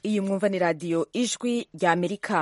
iyi mwumva ni radiyo ijwi rya amerika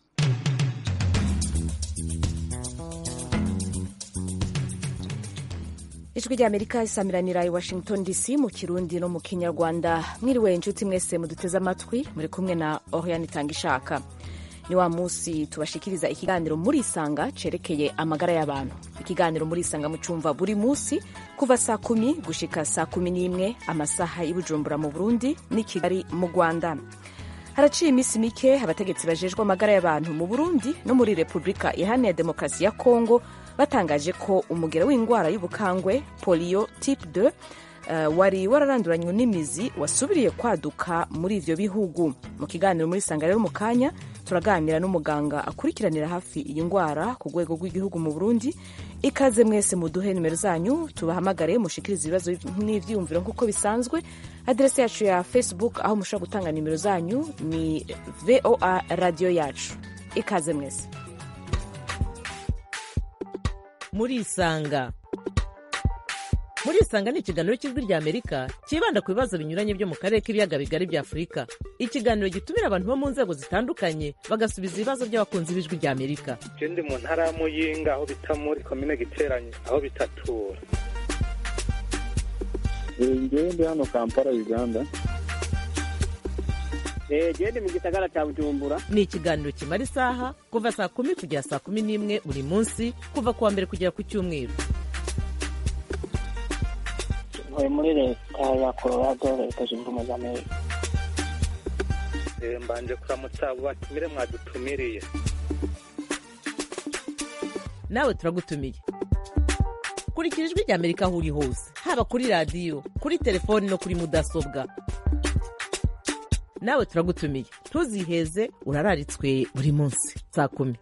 ijwi rya amerika isamiranira i washington dc mu kirundi no mu kinyarwanda mwiriwe inshuti mwese muduteze amatwi muri kumwe na oriane itanga ishaka ni wa munsi tubashikiriza ikiganiro murisanga cerekeye amagara y'abantu ikiganiro murisanga mucumva buri munsi kuva saa kumi gushika saa kumi n'imwe amasaha y'ibujumbura mu burundi n'i kigali mu rwanda haraciye iminsi mike abategetsi bajejwe amagara y'abantu mu burundi no muri repubulika iharanira demokarasi ya kongo batangaje ko umugera w'indwara y'ubukangwe polio type 2 uh, wari wararanduranywe n'imizi wasubiriye kwaduka muri ivyo bihugu mu kiganiro muri sanga rero mu kanya turaganira n'umuganga akurikiranira hafi iyi ndwara ku rwego rw'igihugu mu burundi ikaze mwese muduhe nimero zanyu tubahamagare mushikirize ibibazo n'ivyiyumviro nk'uko bisanzwe aderesi yacu ya facebook aho mushobora gutanga nimero zanyu ni voa radiyo yacu ikaze mwese murisanga murisanga ni ikiganiro cy'ijwi rya amerika cyibanda ku bibazo binyuranye byo mu karere k'ibiyaga bigari bya afurika ikiganiro gitumira abantu bo mu nzego zitandukanye bagasubiza ibibazo by'abakunzi b'ijwi rya amerika je ndi mu ntara ya muyinga aho bita muri komine giteranye aho bitatura ngewe ndi hano kampala uganda gende mu gisagara cya bujumbura ni ikiganiro kimara isaha kuva saa kumi kugera saa kumi n'imwe buri munsi kuva ku wa mbere kugera ku cyumweru ntuye muri leta ya colorado leta zunze ubumwe za amerika mbanje kuramutsa abo batumire mwadutumiriye nawe turagutumiye kurikira ijwi rya amerika aho uri hose haba kuri radiyo kuri telefoni no kuri mudasobwa nawe turagutumiye ntuziheze urararitswe buri munsi saa kumi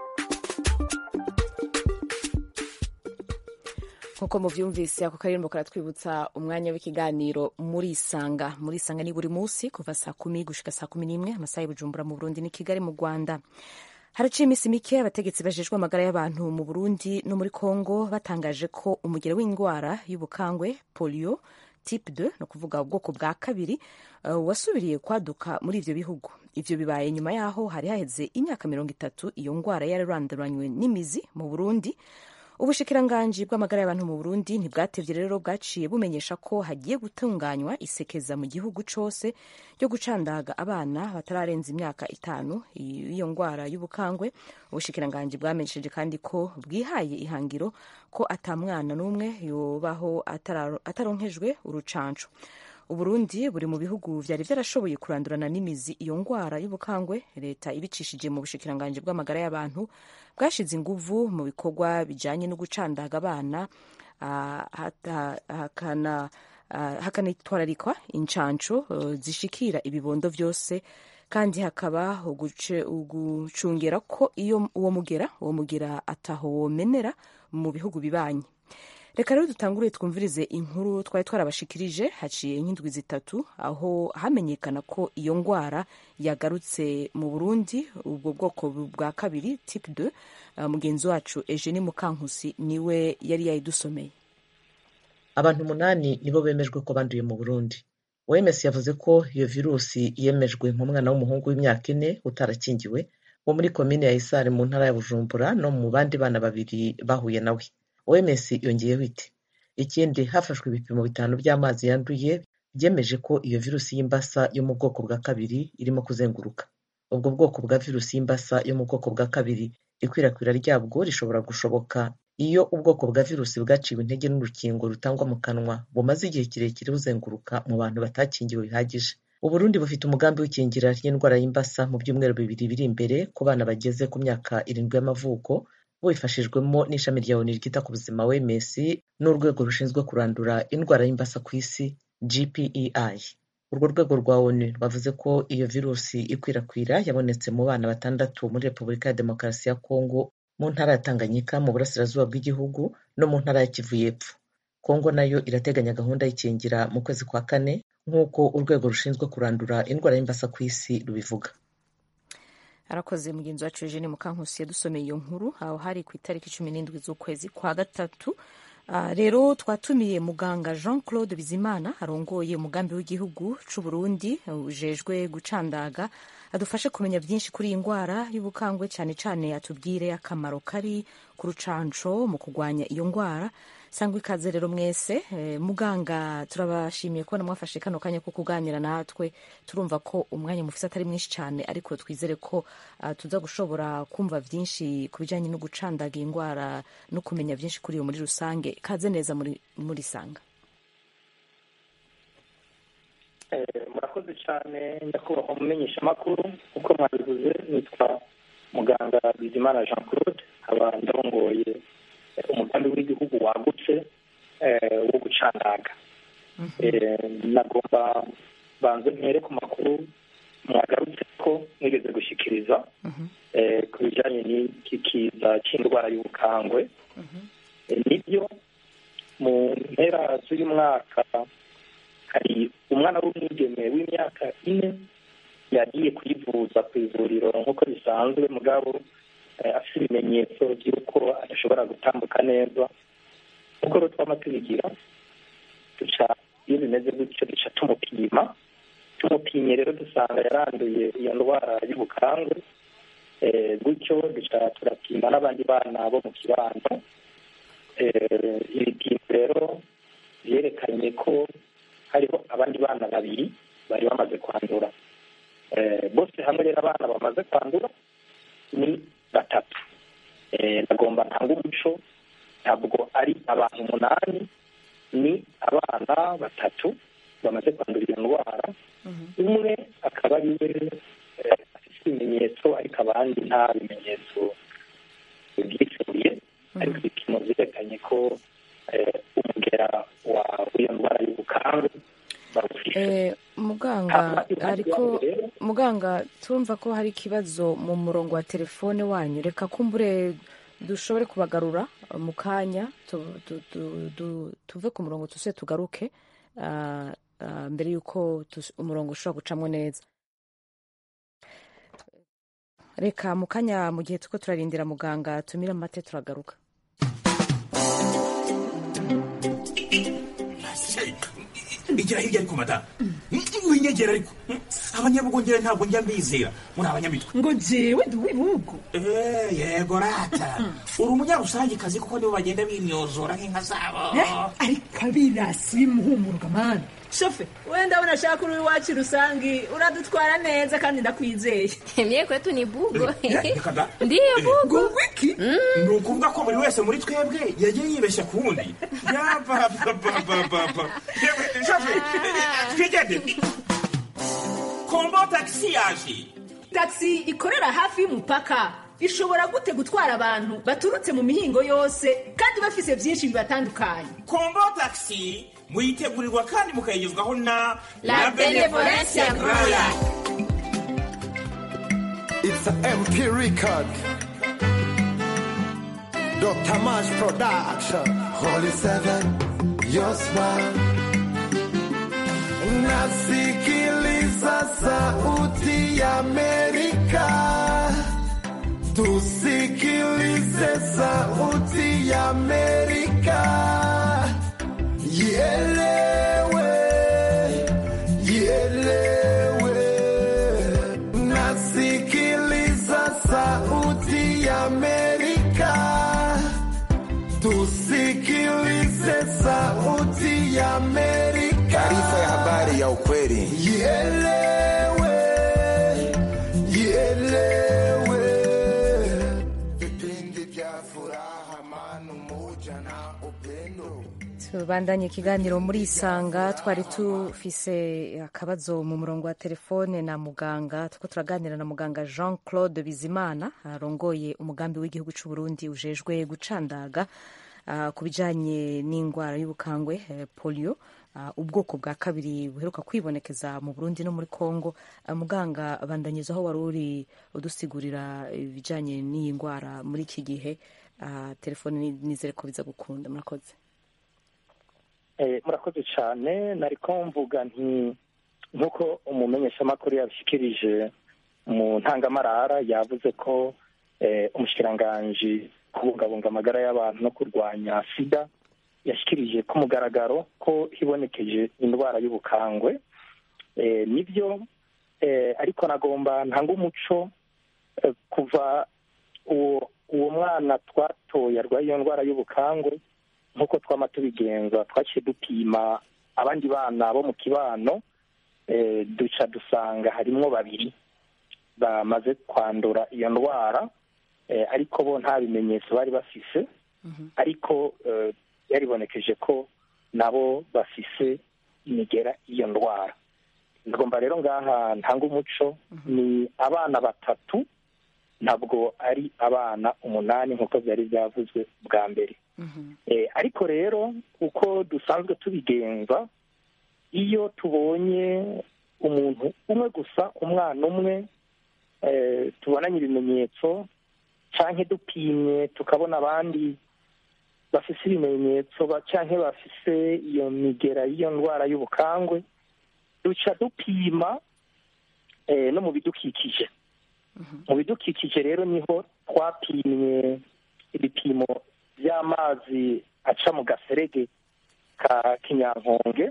nk'uko muvyumvise ako karirimbo karatwibutsa umwanya w'ikiganiro murisanga murisanga ni buri munsi kuva saa kumi gushika saa kumi n'imwe amasaha y'ubujumbura mu burundi ni kigali mu rwanda haraciye iminsi mike abategetsi bajejwe amagara y'abantu mu burundi no muri congo batangaje ko umugero w'indwara y'ubukangwe polio type 2 no kuvuga ubwoko bwa kabiri uh, wasubiriye kwaduka muri ivyo bihugu ivyo bibaye nyuma yaho hari haheze imyaka mirongo itatu iyo ndwara yararanduranywe n'imizi mu burundi ubushikiranganji bw'amagara y'abantu mu burundi ntibwatevye rero bwaciye bumenyesha ko hagiye gutunganywa isekeza mu gihugu cose ryo gucandaga abana batararenza imyaka itanu iyo ndwara y'ubukangwe ubushikiranganji bwamenyesheje kandi ko bwihaye ihangiro ko ata mwana n'umwe yobaho ataronkejwe urucanco uburundi buri mu bihugu vyari vyarashoboye kurandurana n'imizi iyo ndwara y'ubukangwe leta ibicishije mu bushikiranganji bw'amagara y'abantu bwashize inguvu mu bikorwa bijanye no gucandaga abana hakanitwararikwa incanco uh, zishikira ibibondo vyose kandi hakaba ugucungera ko iyo uwo mugera uwo mugera ataho womenera mu bihugu bibanyi reka rero dutangure twumvirize inkuru twari twarabashikirije haciye nk'indwi zitatu aho hamenyekana ko iyo ndwara yagarutse mu burundi ubwo bwoko bwa kabiri type 2 uh, mugenzi wacu eugenie mukankusi niwe yari yayidusomeye abantu umunani nibo bemejwe ko banduye mu burundi oms yavuze ko iyo virusi yemejwe mu mwana w'umuhungu w'imyaka ine utarakingiwe wo muri komine ya isare mu ntara ya bujumbura no mu bandi bana babiri bahuye nawe oms yongeyeho iti ikindi hafashwe ibipimo bitanu by'amazi yanduye byemeje ko iyo virusi y'imbasa yo mu bwoko bwa kabiri irimo kuzenguruka ubwo bwoko bwa virusi y'imbasa yo mu bwoko bwa kabiri ikwirakwira ryabwo rishobora gushoboka iyo ubwoko bwa virusi bwaciwe intege n'urukingo rutangwa mu kanwa bumaze igihe kirekire buzenguruka mu bantu batakingiwe bihagije uburundi bufite umugambi w'ikingira ry'indwara y'imbasa mu byumweru bibiri biri imbere ku bana bageze ku myaka irindwi y'amavuko bubifashijwemo n'ishami rya oni ryita ku buzima wms n'urwego rushinzwe kurandura indwara y'imbasa ku isi gpei urwo rwego rwa onu rwavuze ko iyo virusi ikwirakwira yabonetse mu bana batandatu muri repubulika ya demokarasi ya kongo mu ntara ya tanganyika mu burasirazuba bw'igihugu no mu ntara ya kivu y'epfo kongo nayo irateganya gahunda y'ikingira mu kwezi kwa kane nk'uko urwego rushinzwe kurandura indwara y'imbasa ku isi rubivuga arakoze mugenzi wacu eugene mukankusi yadusomeye iyo nkuru aho hari ku itariki cumi n'indwi z'ukwezi kwa gatatu Ah, rero twatumiye muganga jean claude bizimana arongoye umugambi w'igihugu c'u burundi ujejwe gucandaga adufashe kumenya byinshi kuri iyi ndwara y'ubukangwe cyane cyane atubwire akamaro kari ku rucanco mu kurwanya iyo ndwara sangwa ikaze rero mwese eh, muganga turabashimiye kubona mwafashe kano kanya ko kuganira natwe turumva ko umwanya mufise atari mwinshi cyane ariko twizere ko uh, tuza gushobora kumva byinshi ku bijyanye no gucandaga iyi ndwara no kumenya byinshi kuri iyo muri rusange kaze neza muri, muri sanga murakoze cyane nyakubahwa umumenyesha amakuru uko mwabivuze nitwa muganga bizimana jean claude nkaba ndongoye eh, umugambi w'igihugu wagutse eh, wo gucandaga Eh, nagomba banze mpere ku makuru mwagarutse ko mwigeze gushyikiriza eh, ku bijyanye n'iki kiza cy'indwara y'ubukangwe Eh, nibyo mu mpera z'uyu mwaka hari umwana w'umwigeme w'imyaka ine yagiye kuyivuza ku ivuriro nk'uko bisanzwe mugabo eh, afite ibimenyetso by'uko adashobora gutambuka neza nk'uko rero twama tubigira duca iyo bimeze gutyo duca tumupima tumupimye rero dusanga yaranduye iyo ndwara y'ubukangwe eh, gutyo duca turapima n'abandi bana bo mu kibanza Eh, ibipimo rero byerekanye ko hariho abandi bana babiri bari bamaze kwandura Eh, bose hamwe rero abana bamaze kwandura ni batatu Eh, ndagomba ntanga umuco ntabwo ari abantu umunani ni abana batatu bamaze kwandura iyo ndwara umwe akaba ari we eh, afite ibimenyetso ariko abandi nta bimenyetso byisumbuye ariko ibipimo byerekanye ko eh, umugera wa w'iyo ndwara y'ubukangwe bawufite Eh, muganga ariko muganga turumva ko hari ikibazo mu murongo wa telefone wanyu reka kumbure dushobore kubagarura uh, mu kanya tu- tu- tu- tu- tuve ku murongo tuse tugaruke uh, uh, mbere y'uko tus- umurongo ushobora gucamo neza reka mu kanya mu gihe turiko turarindira muganga tumire amate turagaruka igira hirya ariko madamu winyegera ariko abanyabugongera ntabwo njya mbizera muri abanyamitwe ngo jewe ndi uw'ibihugu Eh, yego rata uri umunyarusangikazi kuko nibo bagenda bimyozora nk'inka zabo Eh, ariko abirasi bimuhumuruka mani shofe we ndabona ashaka uri iwacu rusangi uradutwara neza kandi ndakwizeye Mie kwetu ni bugo. Eh, reka da. Ndiyo bugo. ngo wiki ni ukuvuga ko buri wese muri twebwe yagiye yibeshya ku wundi yapapapapapa twigende kombo tagisi yaje taxi ikorera hafi y'umupaka ishobora gute gutwara abantu baturutse mu mihingo yose kandi bafise byinshi bibatandukanye kombo tagisi muyitegurirwa kandi mukayigezwaho na La Benevolencia Royal. It's a MP record. Dr. Mash Production. Holy Seven, your smile. Nasikiliza sauti ya Amerika. Tusikilize sauti ya Amerika. Ielewe, ielewe. Nasikiliza sauti ya Amerika. Tusikilize sauti ya Amerika. Taarifa ya habari ya ukweli. Ielewe, ielewe. Vipindi vya furaha, amani, umoja na upendo. tubandanye ikiganiro muri isanga twari tufise akabazo mu murongo wa telefone na muganga tuko turaganira na muganga jean claude bizimana arongoye umugambi w'igihugu cy'u burundi ujejwe gucandaga ah, ku bijanye n'indwara y'ubukangwe eh, polio ah, ubwoko bwa kabiri buheruka kwibonekeza mu burundi no muri congo Ah, muganga bandanyiza aho wari uri udusigurira ibijanye n'iyi ndwara muri iki gihe Ah, telefone ni- nizere ko biza gukunda murakoze Eh, murakoze cyane nari ko mvuga nti nk'uko umumenyeshamakuru yabishyikirije mu ntangamarara yavuze ko eh, umushikiranganji kubungabunga amagara y'abantu no kurwanya sida yashyikirije ku mugaragaro ko hibonekeje indwara y'ubukangwe Eh, nibyo eh, ariko nagomba ntanga umuco eh, kuva uwo uwo mwana twatoye arwaye iyo ndwara y'ubukangwe nk'uko twama tubigenza twaciye dupima abandi bana bo mu kibano eh, duca dusanga harimwo babiri bamaze kwandura iyo ndwara eh, ariko bo nta bimenyetso bari bafise ariko eh, yaribonekeje ko nabo bafise imigera y'iyo ndwara ngomba rero ngaha ntanga umuco ni abana batatu ntabwo ari abana umunani nk'uko byari byavuzwe bwa mbere Eh, ariko rero uko dusanzwe tubigenza iyo tubonye umuntu umwe gusa umwana umwe eh, tubonanye ibimenyetso canke dupimye tukabona abandi bafise ibimenyetso ba- canke bafise iyo migera y'iyo ndwara y'ubukangwe duca dupima eh, no mu bidukikije mu bidukikije rero niho twapimye ibipimo by'amazi aca mu gaserege ka kinyankonge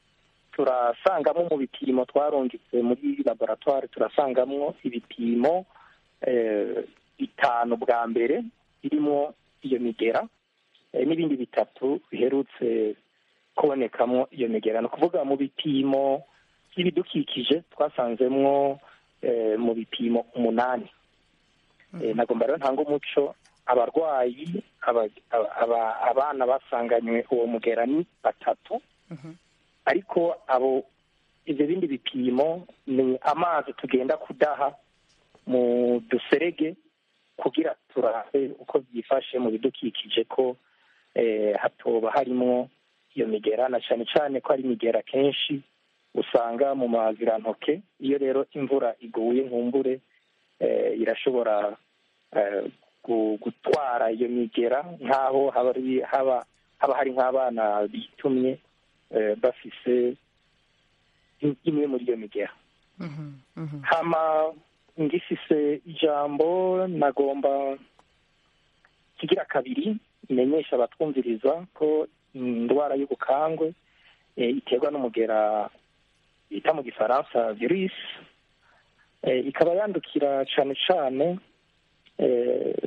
turasangamo mu bipimo twarungitse muri laboratoire turasangamwo ibipimo eh, bitanu bwa mbere birimo iyo migera eh, n'ibindi bitatu biherutse kubonekamo iyo migera ni ukuvuga mu bipimo by'ibidukikije twasanzemwo eh, mu bipimo umunani Eh, nagomba rero ntanga umuco abarwayi aba- aba- aba- abana basanganywe uwo mugera ni batatu ariko abo ibyo bindi bipimo ni amazi tugenda kudaha mu duserege kugira turabe uko byifashe mu bidukikije ko eh, hatoba harimo iyo migera na cyane cyane ko ari imigera kenshi usanga mu mazirantoke iyo rero imvura iguye nkumbure eh, irashobora eh, gu- gutwara iyo migera nk'aho haba ari- haba haba hari nk'abana bitumye eh, bafise im- imwe muri iyo migera hama ngifise ijambo nagomba kigira kabiri imenyesha abatwumviriza ko indwara y'ubukangwe eh, iterwa n'umugera bita mu gifaransa virus eh, ikaba yandukira cane cane eh,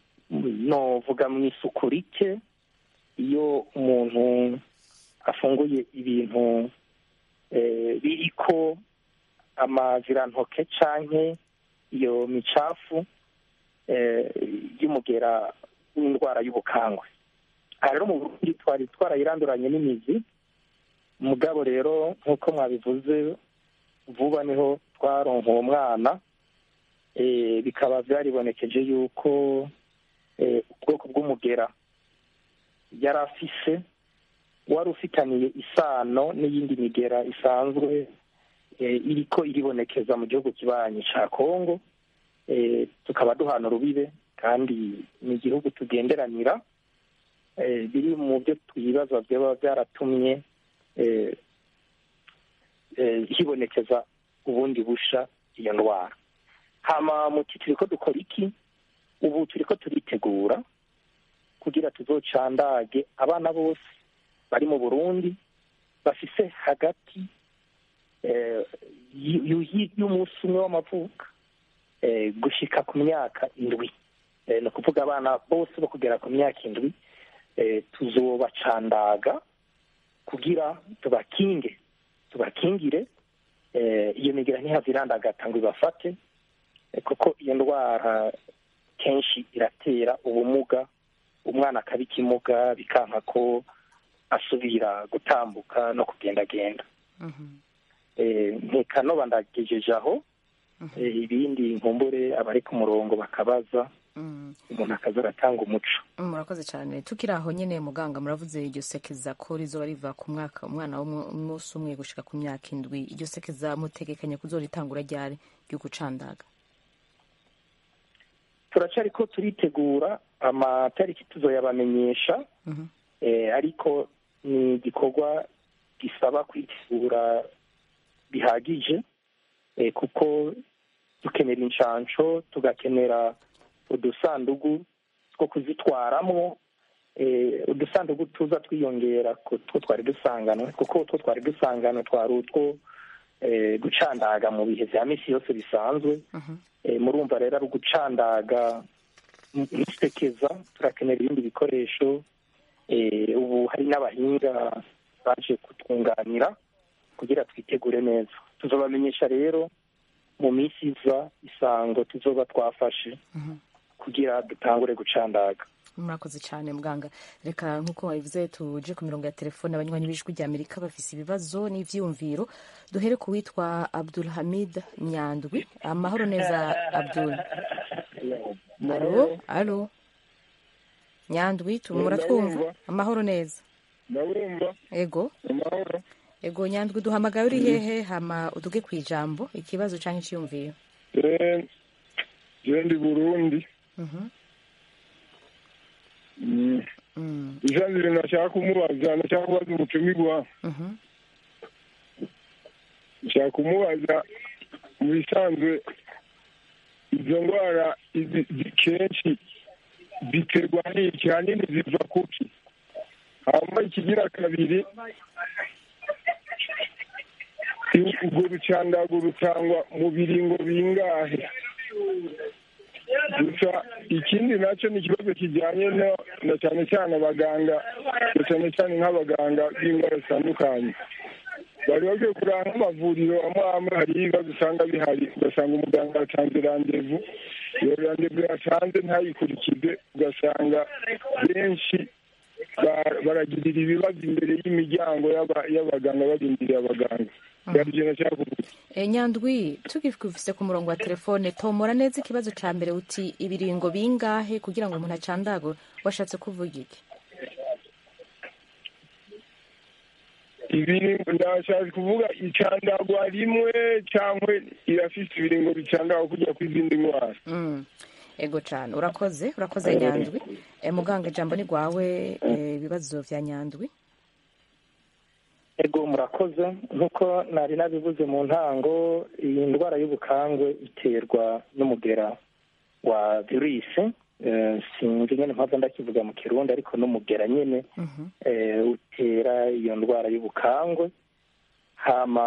novuga mu isuku rike iyo umuntu afunguye ibintu eh, biriko amazirantoke canke iyo micafu eh, y'umugera w'indwara y'ubukangwe aha rero mu burundi twari twarayiranduranye n'imizi mugabo rero nk'uko mwabivuze vuba niho twaronka uwo mwana eh, bikaba byaribonekeje yuko eh, ubwoko bw'umugera yari afise wari ufitaniye isano n'iyindi migera isanzwe eh, iriko iribonekeza mu gihugu kibanyi ca kongo eh, tukaba duhana urubibe kandi ni igihugu tugenderanira eh, biri mu byo twibaza byaba byaratumye eh, eh, hibonekeza ubundi busha iyo ndwara hama muti turiko dukora iki ubu turiko turitegura kugira tuzocandage abana bose bari mu burundi bafise hagati eh, y- y- y'umunsi umwe w'amavuka eh, gushika ku myaka indwi Eh, ni ukuvuga abana bose bo kugera ku myaka indwi eh, tuzobacandaga kugira tubakinge tubakingire eh, iyo migera ntihave irandagata ngo ibafate eh, kuko iyo ndwara kenshi iratera ubumuga umwana akaba ikimuga bikanka ko asubira gutambuka no kugendagenda eh, nkekanoba ndagejeje aho eh, ibindi nkumbure abari ku murongo bakabaza umuntu akaza aratanga umuco murakoze cyane tukiri aho nyine muganga muravuze iryo sekeza ko rizoba riva ku mwaka umwana w'umunsi umwe gushika ku myaka indwi iryo sekeza mutegekanya kuzoritangura ryari ryo gucandaga turacari ko turitegura amatariki tuzoyabamenyesha eh, ariko ni igikorwa gisaba kwitegura bihagije eh, kuko dukenera inshansho tugakenera udusandugu two kuzitwaramwo eh, udusanduku tuza twiyongera ku two twari dusanganwe kuko utwo twari dusanganwe twari utwo eh, gucandaga mu bihe vya misi yose bisanzwe Eh, murumva rero ari ugucandaga nisekeza turakenera ibindi bikoresho Eh, ubu hari n'abahinga baje kutwunganira kugira twitegure neza tuzobamenyesha rero mu minsi iza isango tuzoba twafashe kugira dutangure gucandaga murakoze cyane muganga reka nk'uko wabivuze tuje ku mirongo ya telefone abanywanyi b'ijwi rya amerika bafise ibibazo n'ivyiyumviro duhere ku witwa abdul hamid nyandwi amahoro neza abdul alo alo nyandwi tu- muratwumva amahoro neza ndabumva ego amahoro ego nyandwi duhamagaye uri hehe hama uduge ku ijambo ikibazo canke iciyumviro Eh, je ndi burundi Mhm. Mm. Mm, ijambere nashaka kumubaza nashaka kubaza umutumirwa mhm. nshaka kumubaza mu bisanzwe izo ndwara izi- zi- kenshi ziterwa n'iki hanini ziva kuki hanyuma ikigira kabiri i- urwo rucandago rutangwa mu biringo bingahe gusa ikindi nacyo ni ikibazo kijyanye no na cyane cyane abaganga na cyane cyane nk'abaganga b'indwara zitandukanye bari bakwiye kureba nk'amavuriro amwe amwe hari ibibazo usanga bihari ugasanga umuganga yatanze randevu iyo randevu yatanze ntayikurikize ugasanga benshi ba- baragirira ibibazo imbere y'imiryango y'aba- y'abaganga barindiriye abaganga byari ikintu nashaka kuvuga E, nyandwi tugifise ku murongo wa telefone tomora neza ikibazo ca mbere uti ibiringo bingahe kugira ngo umuntu acandagwe washatse kuvuga iki ibiringo ndashaka kuvuga icandagwa rimwe cyangwa irafise ibiringo bicandagwa kujya ku izindi ndwara Mm. ego cane urakoze urakoze nyandwi e, muganga ijambo ni rwawe e, ibibazo vya nyandwi ego murakoze nk'uko nari nabivuze mu ntango iyi ndwara y'ubukangwe iterwa n'umugera wa virusi Eh, sinzi nyine mpamvu ndakivuga mu kirundi ariko n'umugera nyine eh, utera iyo ndwara y'ubukangwe hama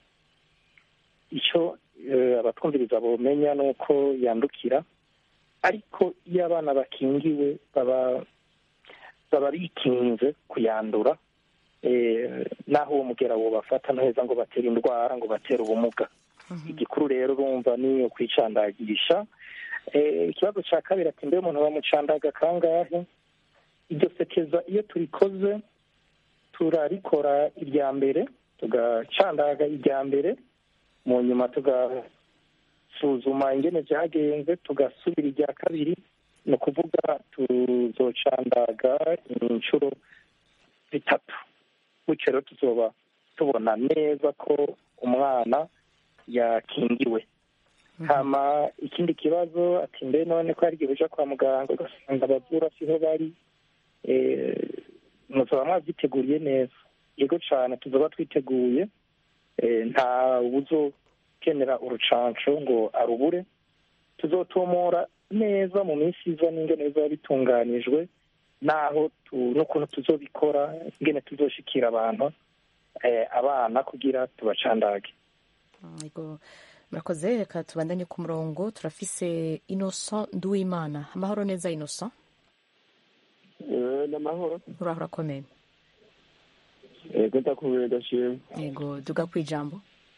icyo eh, abatwumviriza bomenya ni uko yandukira ariko iyo abana bakingiwe baba baba bikinze kuyandura eh, naho uwo mugera wobafata neza ngo batere indwara ngo batere ubumuga igikuru rero urumva ni ukwicandagisha Eh, ikibazo cya kabiri ati mbe umuntu bamucandaga kangahe iryo sekeza iyo turikoze turarikora irya mbere tugacandaga irya mbere mu nyuma tugasuzuma ingene byagenze tugasubira irya kabiri ni ukuvuga tuzocandaga inshuro zitatu gutyo rero tuzoba tubona neza ko umwana yakingiwe hama ikindi kibazo ati mbe none ko hari igihe uja kwa muganga ugasanga abavura siho bari eh, muzoba mwavyiteguriye neza yego cane tuzoba twiteguye eh, nta uzokenera urucanco ngo arubure tuzotumura neza mu minsi iza n'ingene bizoba bitunganijwe naho tu- n'ukuntu tuzobikora ingene tuzoshikira abantu eh, abana kugira tubacandage ego murakoze reka tubandanye ku murongo turafise innocent nduwimana amahoro neza innocent ni amahoro uraho urakomeye yego ndakubwira ndashima yego duga ku ijambo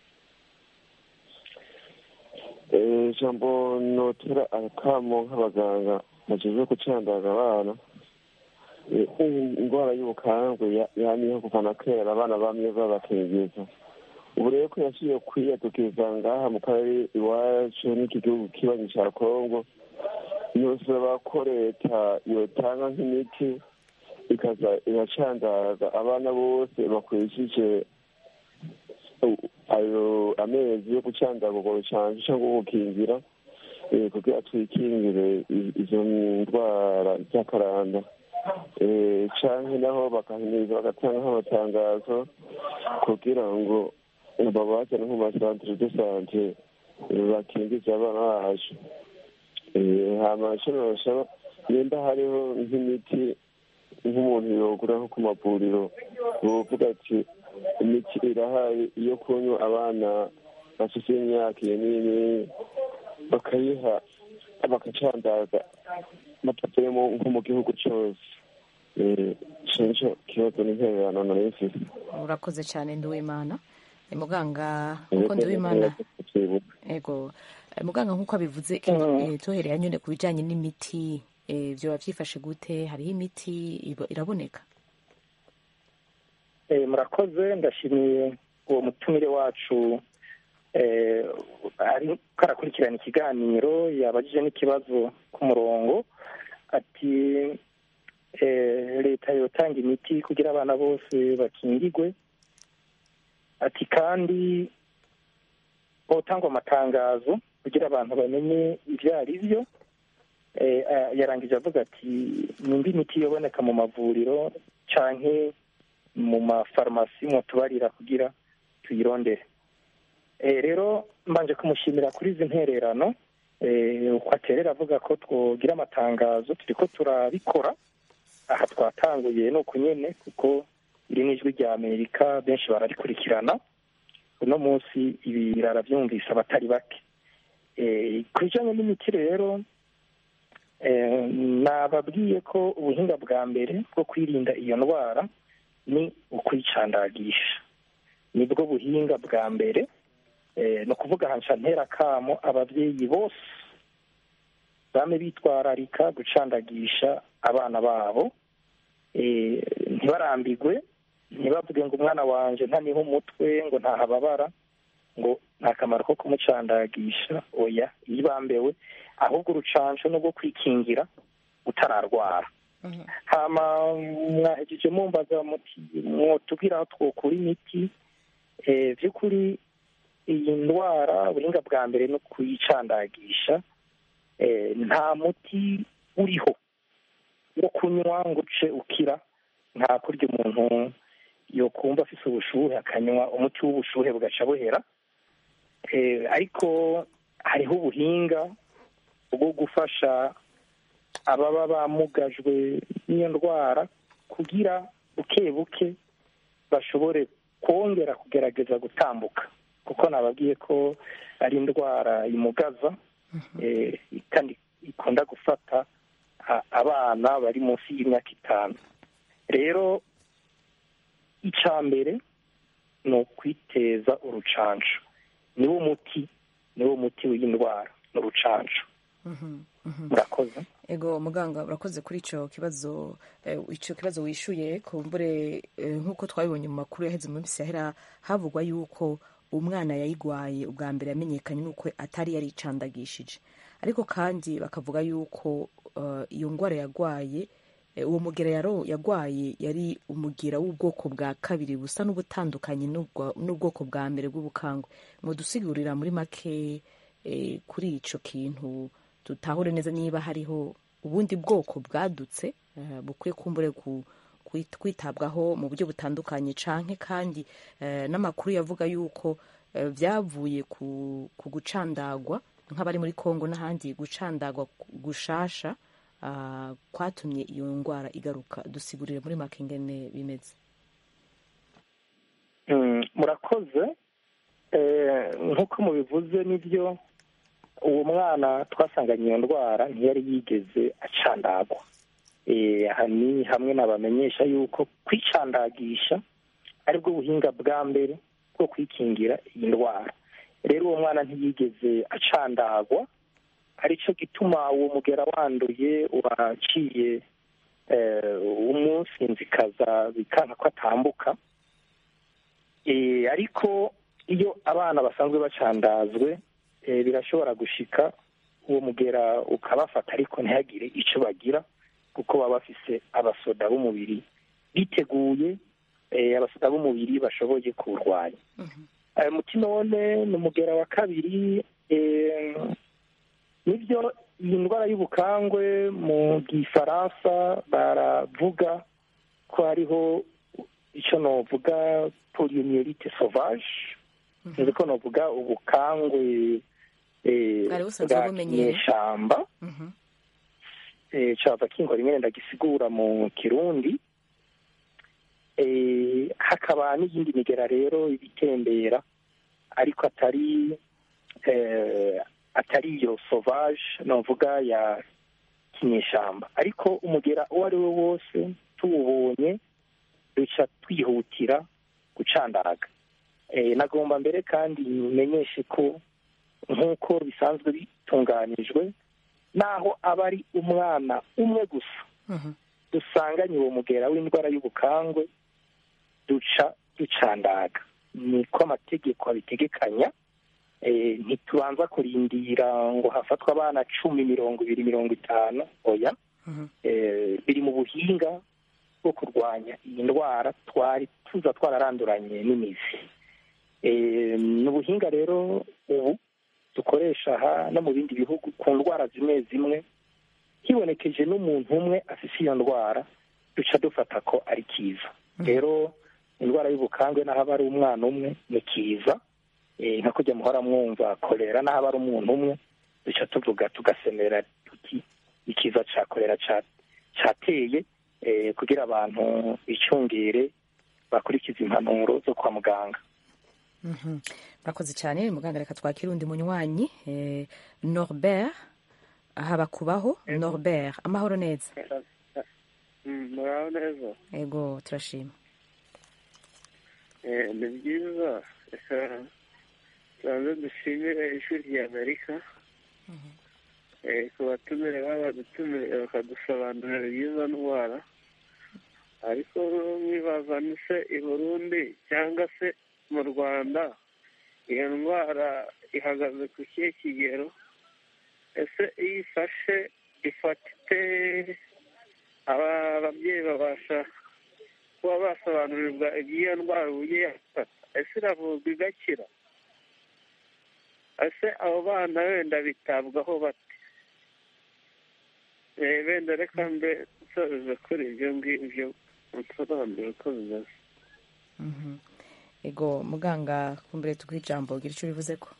Eh, ijambo notera akamo nk'abaganga bajejwe gucandaga abana Eh, indwara y'ubukangwe ya- yamyeho kuva na kera abana bamye babakingiza ubu rero ko yaciye kwiyadukiza ngaha mu karere iwacu n'iki gihugu kibanyi ca kongo nosaba ko leta yotanga nk'imiti ikaza iracandaga abana bose bakurikije u- ayo amezi yo gucandaga urwo rucanco cyangwa gukingira eh, kugira twikingire i- izo ndwara z'akaranda Eh, canke naho bagahimiriza bagatanga nk'amatangazo kugira ngo babazane nko mu masantere de sante eh, bakingize abana bacu Eh, hama ico nosaba nimba hariho nk'imiti nk'umuntu yogura nko ku mavuriro bovuga ati imiti irahari iyo kunywa abana bafite imyaka iyo nini bakayiha bagacandaza batavuye nko mu gihugu cyose ico nico kibazo n'intererano nari mfise urakoze cyane nduwimana Eh, muganga kuko nduwimana ego Eh, muganga nk'uko abivuze eh, tuhereye nyine ku bijyanye n'imiti eh, byoba byifashe gute hariho imiti ibo- iraboneka Eh, murakoze ndashimiye uwo mutumire wacu eh, ari karakurikirana ikiganiro yabajije n'ikibazo ku murongo ati eh, leta yotanga imiti kugira abana bose bakingigwe ati kandi hotangwa amatangazo kugira abantu bamenye ibyo ari byo Eh, ah, yarangije avuga ati nimba imiti yoboneka mu mavuriro canke mu mafarumasi mutubarira kugira tuyirondere Eh, rero mbanje kumushimira kuri izi ntererano eh, uko aterera avuga ko twogira amatangazo turiko turabikora aha twatanguye ni uku nyene kuko iri ni ijwi rya amerika benshi bararikurikirana uno munsi ibi barabyumvise abatari bake Eh, ku bijanye n'imiti rero eh, nababwiye ko ubuhinga bwa mbere bwo kwirinda iyo ndwara ni ukwicandagisha nibwo buhinga bwa mbere eh, ni ukuvuga hanca ntera kamo ababyeyi bose bame bitwararika gucandagisha abana babo eh, ntibarambigwe ntibavuge ngo umwana wanje ntaniho umutwe ngo ntahababara ngo nta kamaro ko kumucandagisha oya yibambewe ahubwo urucanco no rwo kwikingira utararwara hama mwahejeje mumbaza muti mwotubwira aho twokura imiti eh, vy'ukuri iyi ndwara ubuhinga bwa mbere no kuyicandagisha eh, nta muti uriho wo kunywa ngo uce ukira nta kurya umuntu yokumva afise ubushuhe akanywa umuti w'ubushuhe bugaca buhera Eh, ariko hariho ubuhinga bwo gufasha ababa bamugajwe n'iyo ndwara kugira buke buke bashobore kongera kugerageza gutambuka kuko nababwiye ko ari indwara imugaza eh, kandi ikunda gufata a- abana bari munsi y'imyaka itanu rero icya mbere ni ukwiteza urucanco niwo muti niwo muti w'iyi ndwara ni urucanco murakoze ego muganga urakoze kuri icyo kibazo eh, icyo kibazo wishuye kumbure eh, nk'uko twabibonye mu makuru yaheze mu minsi yahera havugwa yuko umwana yayigwaye ubwa mbere yamenyekanye nuko atari yaricandagishije ariko kandi bakavuga yuko eh, iyo ndwara yagwaye eh, uwo mugera yaro- yagwaye yari umugira w'ubwoko bwa kabiri busa n'ubutandukanye n'ubwa- n'ubwoko bwa mbere bw'ubukangwe mudusigurira muri make eh, kuri ico kintu tutahure neza niba hariho ubundi bwoko bwadutse eh, bukwiye kumbure ku kwit- kwitabwaho mu buryo butandukanye canke kandi eh, n'amakuru yavuga yuko eh, vyavuye ku, ku gucandagwa nk'abari muri Kongo n'ahandi gucandagwa gushasha ah, kwatumye iyo ndwara igaruka dusigurire muri make ingene bimeze Mm, murakoze Eh, nk'uko mubivuze nibyo uwo mwana twasanganye iyo ndwara ntiyari yigeze acandagwa Eh, aha ni hamwe nabamenyesha yuko kwicandagisha aribwo buhinga bwa mbere bwo kwikingira iyi ndwara rero uwo mwana ntiyigeze acandagwa aricyo gituma uwo mugera wanduye waciye eh, umunsinzikaza bikanka ko atambuka Eh, ariko iyo abana basanzwe bacandazwe eh, birashobora gushika uwo mugera ukabafata ariko ntihagire icyo bagira kuko baba bafise abasoda b'umubiri biteguye eh, abasoda b'umubiri bashoboye kuwurwanya Eh, muti none ni umugera wa kabiri eh, nibyo iyi ndwara y'ubukangwe mu gifaransa baravuga ko hariho icyo novuga poliomyelite sauvage nzi ko novuga ubukangwe eh, Bwari busanzwe bwa bumenyerewe. kinyeshamba eh, cava kingora rimwe ndagisigura mu kirundi eh, hakaba n'iyindi migera rero ibitembera ariko atari eh, atari iyo sauvage novuga ya kinyeshamba ariko umugera uwo ari we wose tuwubonye duca twihutira gucandaga eh, nagomba mbere kandi menyeshe ko nk'uko bisanzwe bitunganijwe naho aba ari umwana umwe gusa dusanganye uwo mugera w'indwara y'ubukangwe duca ducandaga niko amategeko abitegekanya eh, ntitubanza kurindira ngo hafatwe abana cumi mirongo ibiri mirongo itanu oya eh, biri mu buhinga bwo kurwanya iyi ndwara twari tuza twararanduranye n'imizi Eh, ni ubuhinga rero ubu dukoresha aha no mu bindi bihugu ku ndwara zimwe zimwe hibonekeje n'umuntu umwe afite iyo ndwara duca dufata ko ari kiza rero indwara y'ubukangwe n'aho aba ari umwana umwe ni kiza Eh, nka kujya muhora mwumva kolera n'aho aba ari umuntu umwe duca tuvuga tugasemera tuti ikiza ca kolera ca- cateye eh, kugira abantu bicungire bakurikiza impanuro zo kwa muganga Mhm. murakoze cyane muganga reka twakire undi munywanyi eh, norbert haba kubaho norbert amahoro neza muraho neza ego turashima Eh, ni byiza reka tubanze dushimire ishuri rya amerika Eh, ku batumire baba badutumire bakadusobanurira iby'izo ndwara ariko mwibaza ni se i burundi cyangwa se mu rwanda iyo ndwara ihagaze ku kihe kigero ese iyo ifashe ifata ite aba ababyeyi babasha kuba basobanurirwa iby'iyo ndwara uburyo yafata ese iravurwa igakira ese abo bana wenda bitabwaho bate Eh, wenda reka mbe nsoreje kuri ibyo ngibyo nsobanure uko bimeze Mhm. ego muganga kumbere tuguhe ijambo gira icyo bivuze ko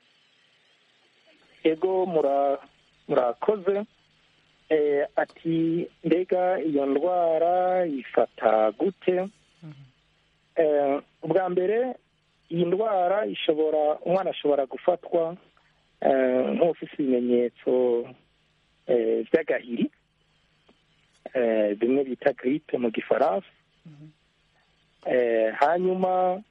ego mura- murakoze Eh, ati mbega iyo ndwara ifata gute Eh, ubwa mbere iyi ndwara ishobora umwana ashobora gufatwa eh, nk'ufite ibimenyetso eh, by'agahiri eh, bimwe bita giripe mu gifaransa Eh, hanyuma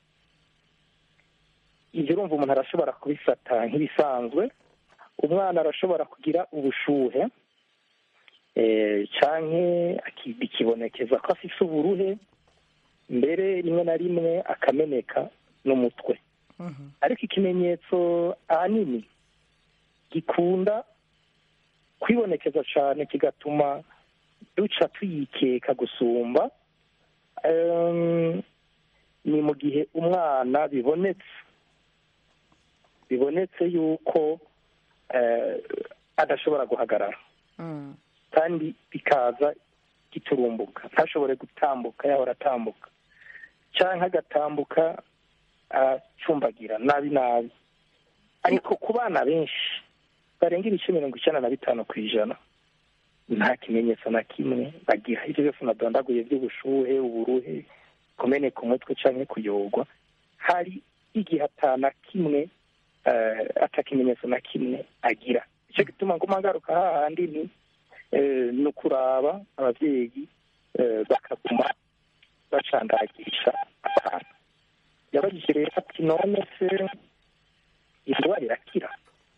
ibyo urumva umuntu arashobora kubifata nk'ibisanzwe umwana arashobora kugira ubushuhe eh, canke aki- bikibonekeza ko afise uburuhe mbere rimwe na rimwe akameneka n'umutwe ariko ikimenyetso ahanini gikunda kwibonekeza cyane kigatuma duca tuyikeka gusumba em, ni mu gihe umwana bibonetse bibonetse yuko eh, adashobora guhagarara kandi bikaza giturumbuka ntashobore gutambuka yahora atambuka cyangwa agatambuka acumbagira nabi nabi ariko ku bana benshi barenga ibice mirongo icyenda na bitanu ku ijana nta kimenyetso na kimwe bagira ibyo byose nadondaguye by'ubushuhe uburuhe kumeneka umutwe cyangwa kuyogwa hari igihe atana kimwe eh, atakimenyetso na kimwe agira icyo gituma ngo ngaruka hahandi ni eh, ni ukuraba ababyeyi eh, bakaguma bacandagisha abantu yabagije rero ati none se indwara irakira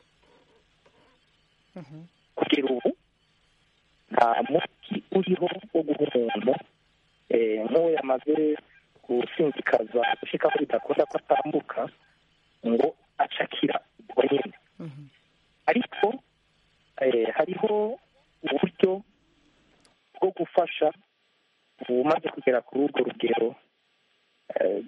kugera ubu nta muti uriho wo guha umuntu eh, nk'uwo yamaze gusinzikaza gushika ko bidakunda ko atambuka ngo acakira ubwo nyine ariko eh, hariho uburyo bwo gufasha umaze kugera kuri urwo rugero eh,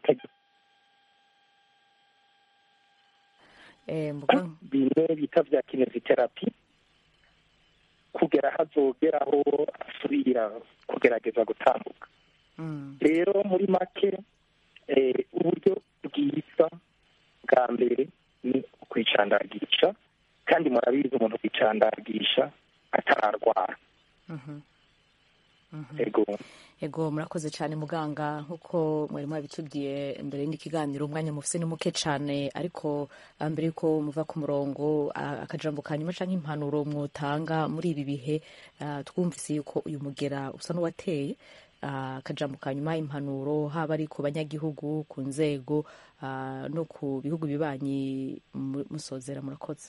Eh, muganga bimwe bita bya kineziterapi kugera hazogeraho asubira kugerageza gutambuka rero muri make eh, uburyo bwiza bwa mbere ni ukwicandagisha kandi murabizi umuntu kwicandagisha atararwara ego ego murakoze cyane muganga nk'uko mwari mwabitubwiye mbere n'ikiganiro umwanya mufise ni muke cyane ariko ah, mbere yuko muva ku murongo ah, akajambo ka nyuma canke impanuro mwotanga muri ibi bihe ah, twumvise yuko uyu mugera usa n'uwateye ah, akajambo ka nyuma impanuro haba ari ku banyagihugu ku nzego ah, no ku bihugu bibanyi mu- musozera murakoze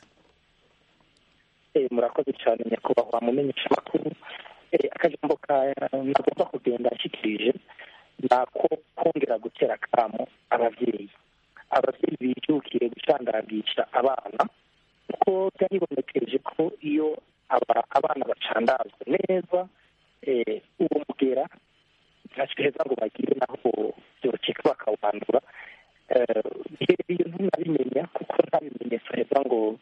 Eh, murakoze cyane nyakubahwa mumenyesha amakuru Eh, akajambo ka nagomba kugenda nshyikirije ni ako kongera gutera akamo ababyeyi ababyeyi bijukiye gucandagisha abana kuko byaribonekeje ko iyo aba- abana bacandazwa neza eh, uwo mugera ntacyo ngo bagire naho byokeka bakawandura Eh, rero iyo ntunabimenya kuko nta bimenyetso heza ngo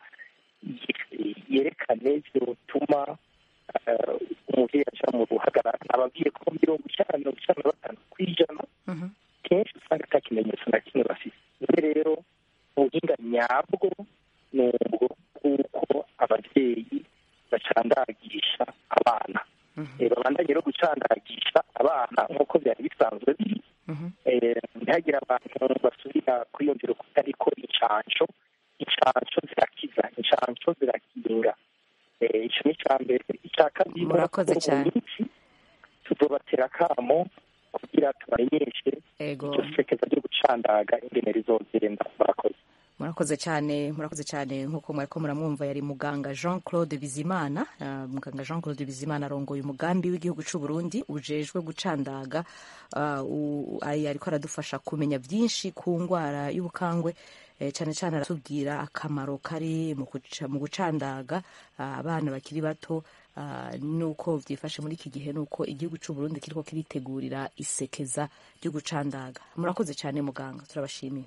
ye- yerekane byotuma eh, umubyeyi aja mu ruhagarara nababwiye ko mirongo icyenda mirongo icyenda na batanu ku ijana kenshi usanga ata kimenyetso na kimwe bafite none rero ubuhinga nyabwo ni ubwo bw'uko ababyeyi bacandagisha abana Eh, babandanye rero gucandagisha abana nk'uko byari bisanzwe biri Eh, ntihagire abantu basubira kwiyumvira ko ariko incansho incansho zirakiza incansho zirakinga Eh, icyo ni icya mbere icya kabiri Murakoze mu cyane. minsi tuzobatera akamo kugira tubamenyeshe ego iryo sekeza ryo gucandaga ingene rizogenda murakoze murakoze cyane murakoze cyane nk'uko mwariko muramwumva yari muganga jean claude bizimana Ah, muganga jean claude bizimana arongoye umugambi w'igihugu cy'u burundi ujejwe gucandaga Ah, u- ari- ariko aradufasha kumenya byinshi ku ndwara y'ubukangwe Eh, cyane cyane aratubwira akamaro kari mu guca- mu gucandaga ah, abana bakiri bato ah, nuko byifashe muri iki gihe nuko igihugu cy'u burundi kiriko kiritegurira isekeza ryo gucandaga murakoze cyane muganga turabashimiye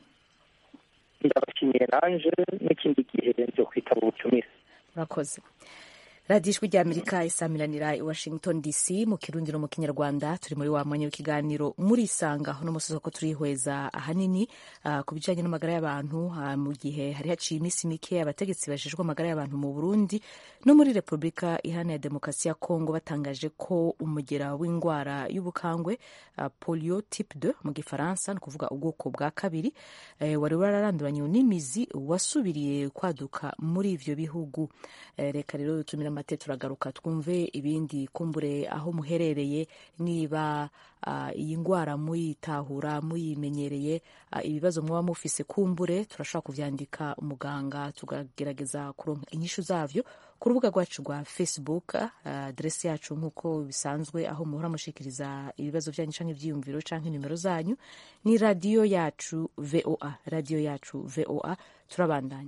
ndabashimiye nanje n'ikindi gihe byo kwitaba ubutumire murakoze radiyo ijwi ry'amerika isamiranira i washington dc mu kirundi no mu kinyarwanda turi muri wa mwanya w'ikiganiro murisanga uno musozi ko turihweza ahanini ah, ku bijyanye n'amagara y'abantu ah, mu gihe hari haciye iminsi mike abategetsi bajejwe amagara y'abantu mu burundi no muri repubulika iharanira demokarasi ya kongo batangaje ko umugera w'indwara y'ubukangwe ah, polio type 2 mu gifaransa ni ukuvuga ubwoko bwa kabiri eh, wari wararanduranye n'imizi wasubiriye kwaduka muri ivyo bihugu Eh, reka rero dutumire amate turagaruka twumve ibindi kumbure aho muherereye niba ah, iyi ndwara muyitahura muyimenyereye ah, ibibazo mwaba mufise kumbure turashobora kuvyandika umuganga tukagerageza kuronka inyishu zavyo ku rubuga rwacu rwa facebook ah, adresi yacu nk'uko bisanzwe aho muhora mushikiriza ibibazo vyanyu canke ivyiyumviro canke nimero zanyu ni radiyo yacu voa radiyo yacu voa turabandanya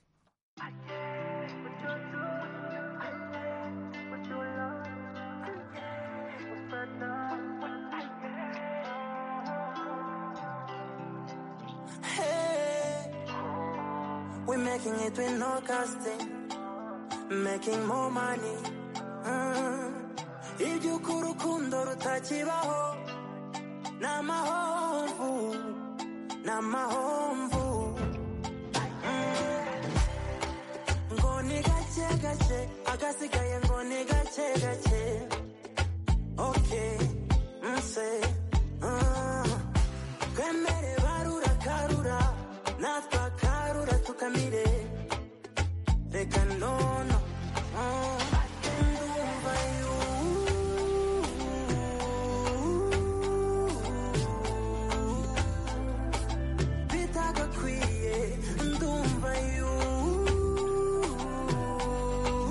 Hey, we're making it with no casting, making more money. Mm. Iby'uko urukundo rutakibaho ni amahomvu ni amahomvu Mm. ngo ni gake gake agasigaye ngo ni gake gake okay nse mm. twemere barura karura natwe akarura tukamire reka nono mm. ndumva yu bitagakwiye ndumva yu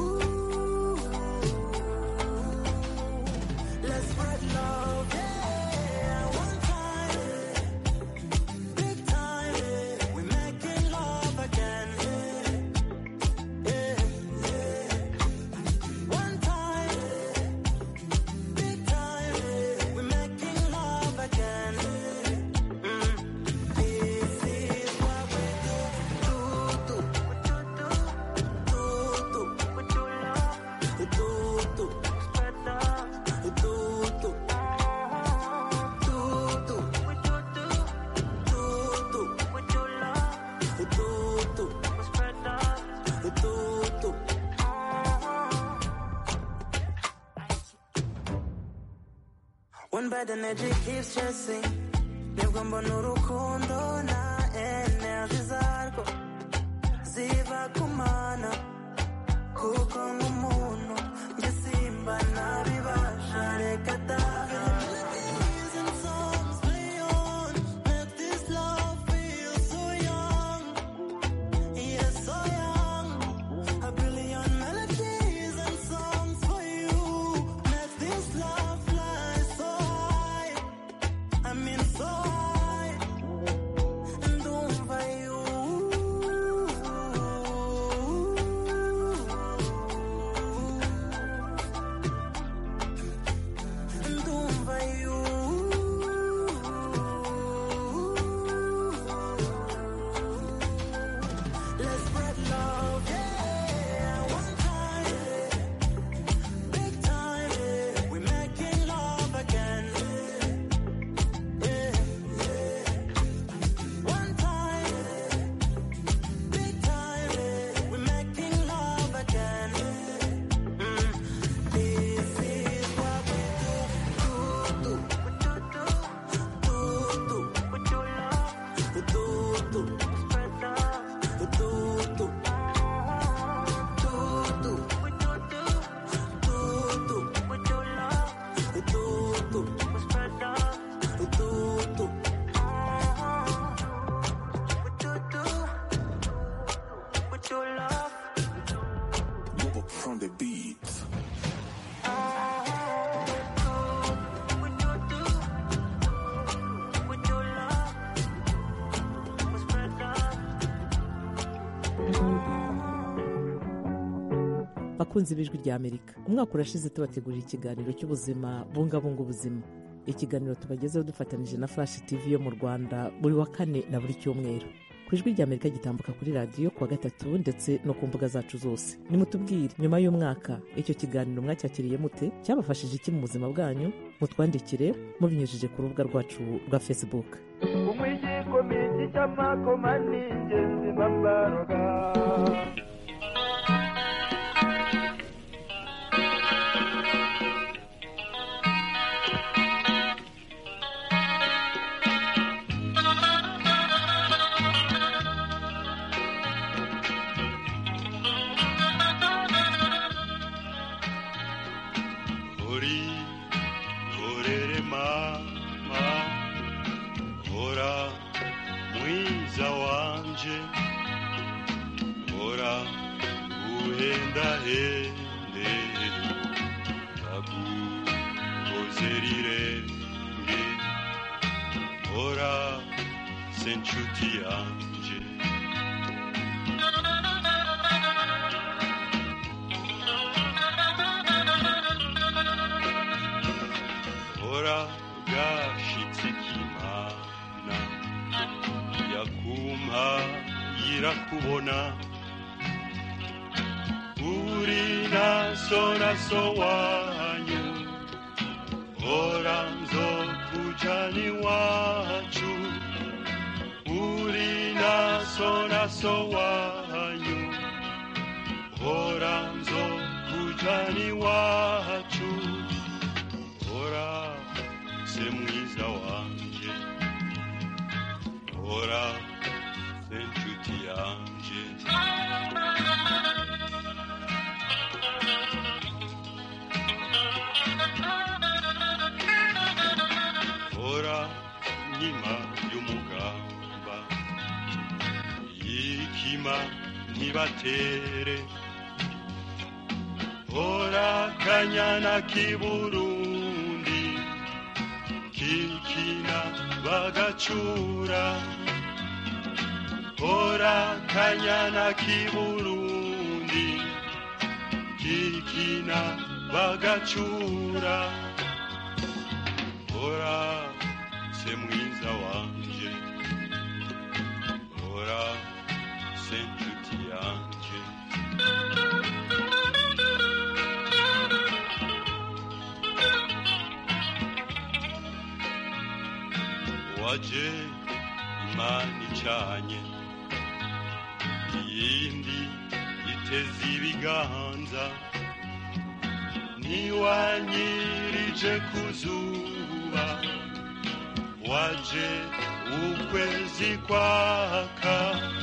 Let's spread love, yeah. that energy keeps chasing nibwo mbona urukundo na energy zarwo ziva kumana kuko nk'umuntu njye simba nabibasha reka da Melodies and songs play on, make this love feel so young. Yes, so young. A billion melodies and songs for you. Make this love fly so high. I mean so high. Ndumva you. Ndumva you. Let's spread love, yeah. One time, big time, we're making love again. Yeah, One time, big time, we're making love again. Mm. This is what we do, do, do, do, do, do, with your love, do, do, spread love. Do, do, do, do, with your do, do, do, with your love. Do, do, spread love. Do, do, do, with your do, with your love. Move from the beat. With your do, with your love. Spread love. bakunzi b'ijwi rya amerika umwaka urashize tubategurira ikiganiro cy'ubuzima bungabunga ubuzima ikiganiro tubagezeho dufatanyije na flash tv yo mu rwanda buri wa kane na buri cyumweru ku ijwi rya amerika gitambuka kuri radiyo kuwa gatatu ndetse no ku mbuga zacu zose nimutubwire nyuma y'umwaka icyo kiganiro mwacyakiriye mute cyabafashije iki mu buzima bwanyu mutwandikire mubinyujije ku rubuga rwacu rwa facebook umwigikomiti cy'amakoma ni ingenzi bambaroga uri korere mama hora mwiza wanje hora uhendahende ndagukoze rirenge hora se nshuti yanje hora gashitse k'imana yakumpa yirakubona uri naso naso wanyu hora nzokujana iwacu uri naso naso wanyu hora nzokujana iwacu hora se mwiza wanje hora se nshuti yanje hora nkima y'umugamba yikima ntibatere hora kanyana k'iburundi kikina bagacura hora kanyana k'iburundi kikina bagacura hora se mwiza wanje hora se nshuti yanje waje imana icanye iyindi iteze ibiganza ntiwanyirije ku zuba zuba waje ukwezi kwaka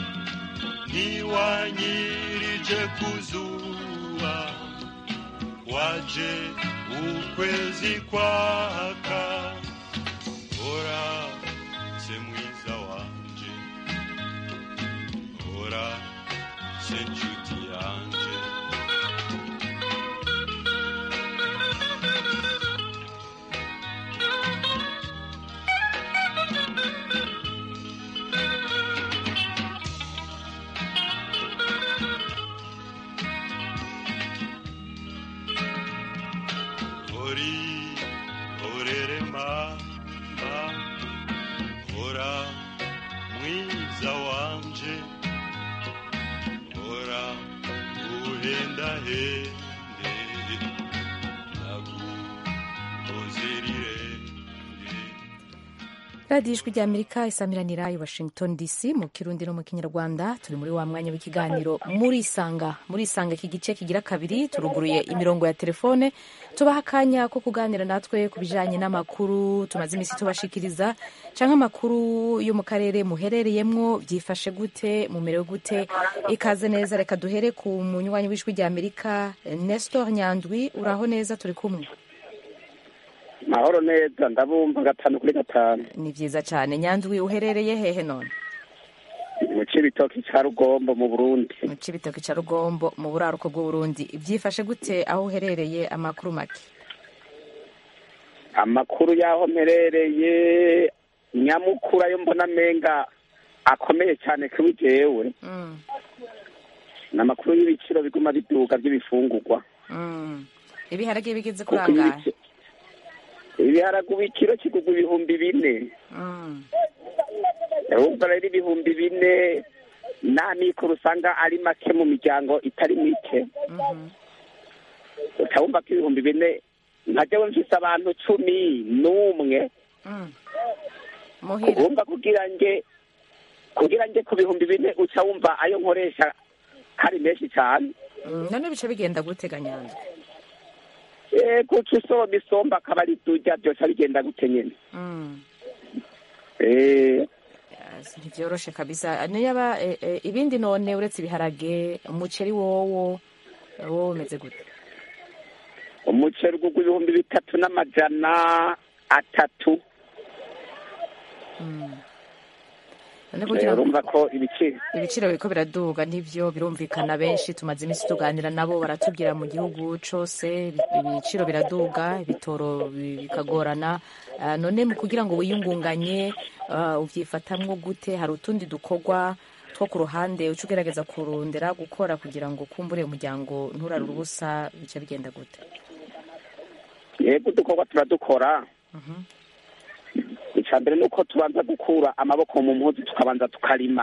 ntiwanyirije ku zuba waje ukwezi kwaka ora se mwiza wanje ora se nshuti yanje ori orere mama ora mwiza wanje ora uhenda hende nagukozerire radiyo ijwi rya amerika isamiranira i washington dc mu kirundi no mu kinyarwanda turi muri wa mwanya w'ikiganiro murisanga murisanga iki gice kigira kabiri turuguruye imirongo ya telefone tubaha akanya ko kuganira natwe ku bijanye n'amakuru tumaze iminsi tubashikiriza canke amakuru yo mu karere muherereyemwo byifashe gute mumerewe gute ikaze neza reka duhere ku munywanyi w'ijwi rya amerika nestor nyandwi uraho neza turi kumwe mahoro neza ndabumva gatanu kuri gatanu ni vyiza cane nyandwi uherereye hehe none mu cibitoki ca rugombo mu burundi mu cibitoki ca rugombo mu buraruko bw'uburundi vyifashe gute aho uherereye amakuru make amakuru y'aho mperereye nyamukuru ayo mbona menga akomeye cyane kuri jewe Mm, ni amakuru y'ibiciro biguma biduga by'ibifungurwa mm. ibiharage bigeze kuri Kuko angahe ibici- ibiharage ubu ikiro kigurwa ibihumbi bine Mm, urumva rero ibihumbi bine nta mikoro usanga ari make mu miryango itari mike mhm. utabumva ko ibihumbi bine nka jewe mfise abantu cumi n'umwe Mm. muhira wumva kugira nge kugira nge ku bihumbi bine uca wumva ayo nkoresha hari menshi cyane Mm, none bica bigenda gute ganyandwi Eh, kuca usoma isomba akaba ari durya byose bigenda gute nyene Mm. Eh, Yes, ntivyoroshe kabisa niyaba eh, eh, ibindi none uretse ibiharage umuceri wowo wowo umeze gute umuceri ugurwa ibihumbi bitatu n'amajana atatu Mm. none Eh, kugira ngo urumva ko ibiciro ibiciro biriko biraduga nivyo birumvikana benshi tumaze iminsi tuganira nabo baratubwira mu gihugu cose ibi- ibiciro biraduga ibitoro bi- bikagorana Ah, none mu kugira ngo wiyungunganye ah, uvyifatamwo gute hari utundi dukorwa two ku ruhande uca ugerageza kurondera gukora kugira ngo kumbure umuryango nturare ubusa bica bigenda gute yego udukorwa turadukora Mhm. icya mbere ni uko tubanza gukura amaboko mu mpuzu tukabanza tukarima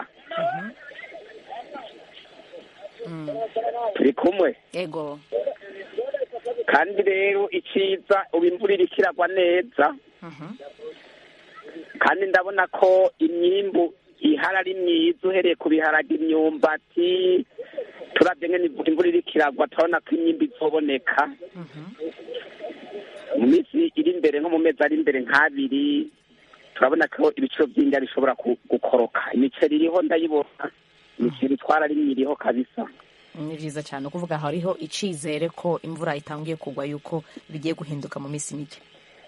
Mm. turi kumwe ego kandi rero icyiza ubu imvura iriko iragwa neza Mhm. kandi ndabona ko imyimbu ihari ari myiza uhereye ku biharage imyumbati turabye ngene imvura imvura iriko iragwa turabona ko imyimbu izoboneka Mhm. mu minsi iri imbere nko mu mezi ari imbere nk'abiri turabona ko ibiciro by'indya bishobora ku- gukoroka imiceri iriho ndayibona imiceri twararimye iriho kabisa ni vyiza cyane ukuvuga hariho icizere ko imvura itangiye kugwa yuko bigiye guhinduka mu minsi mike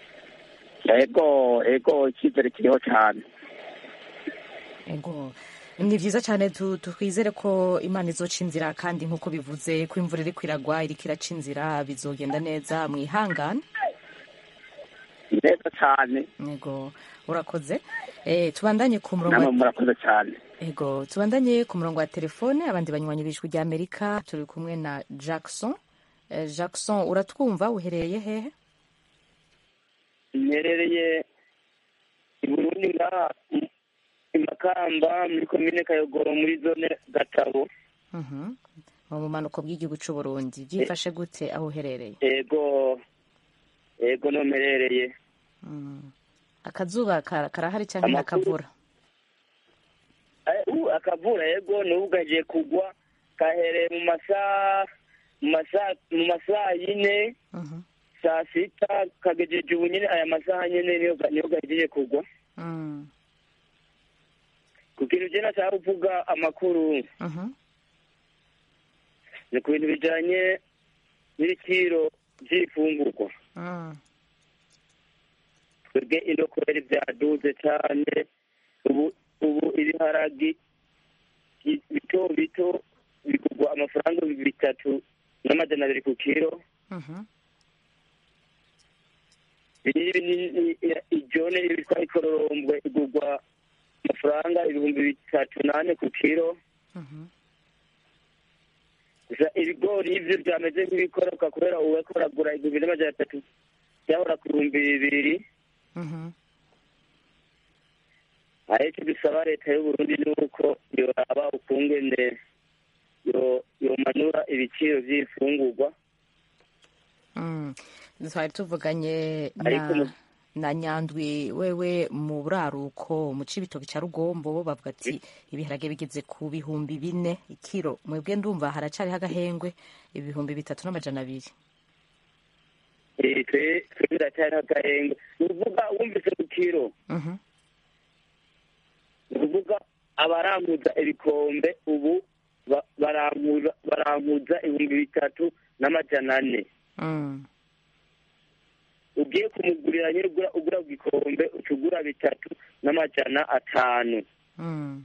ego ego icyizere kiriho cyane ego ni vyiza cyane tu- twizere ko imana izoca inzira kandi nk'uko bivuze ko imvura iriko iragwa iriko iraca inzira bizogenda neza mwihangane neza cyane ego urakoze eh, tubandanye ku murongo namwe wa- murakoze cyane ego tubandanye ku murongo wa telefone abandi banywanyi b'ijwi rya amerika turi kumwe na jackson eh, jackson uratwumva uherereye hehe mperereye i burundi ngaha i- i makamba muri komine kayogoro muri zone gatabo Mhm. mu bumanuko bw'igihugu c'uburundi byifashe gute aho uherereye ego ego no mperereye Mm. akazuba kara- karahari cyangwa Amakuru- nakavura Eh, ubu akavura ego n'ubu gagiye kugwa kahereye mu masaha mu masaha mu masaha yine Mhm. saa sita kagejeje ubu nyine aya masaha nyine niyo ga- niyo gahejeje kugwa Mm. ku kintu je nashaka kuvuga amakuru Mhm. ni ku bintu bijanye n'ibiciro vy'ifungurwa Mm. twebwe ino kubera vyaduze cane ubu ubu ibiharagi bi- bito bito bigurwa amafaranga bitatu n'amajana abiri ku kiro Mhm. binini binini i- ijone ibitwa ikororombwe igurwa amafaranga ibihumbi bitatu nane ku kiro Mhm. gusa ibigori ivyo vyameze nk'ibikoroka kubera ubu bariko baragura igihumbi n'amajana atatu byahora ku bihumbi bibiri Mhm. ariko dusaba leta y'uburundi ni uko yoraba ukungene yo- yomanura ibiciro vy'ifungurwa Mm. twari tuvuganye Ariko na mu- na nyandwi wewe mu buraruko mu cibitoki ca rugombo bo bavuga ati ibiharage bigeze ku bihumbi bine ikiro mwebwe ndumva haracariho agahengwe ibihumbi bitatu n'amajana abiri Eh, twe twe biracyari agahenga ni ukuvuga wumvise ku kiro Mhm. ni ukuvuga abaranguza ibikombe ubu ba- baranguza baranguza ibihumbi bitatu n'amajana ane Mm. ugiye kumugurira nyine ugura ugura ku gikombe uca ugura bitatu n'amajana atanu Mm.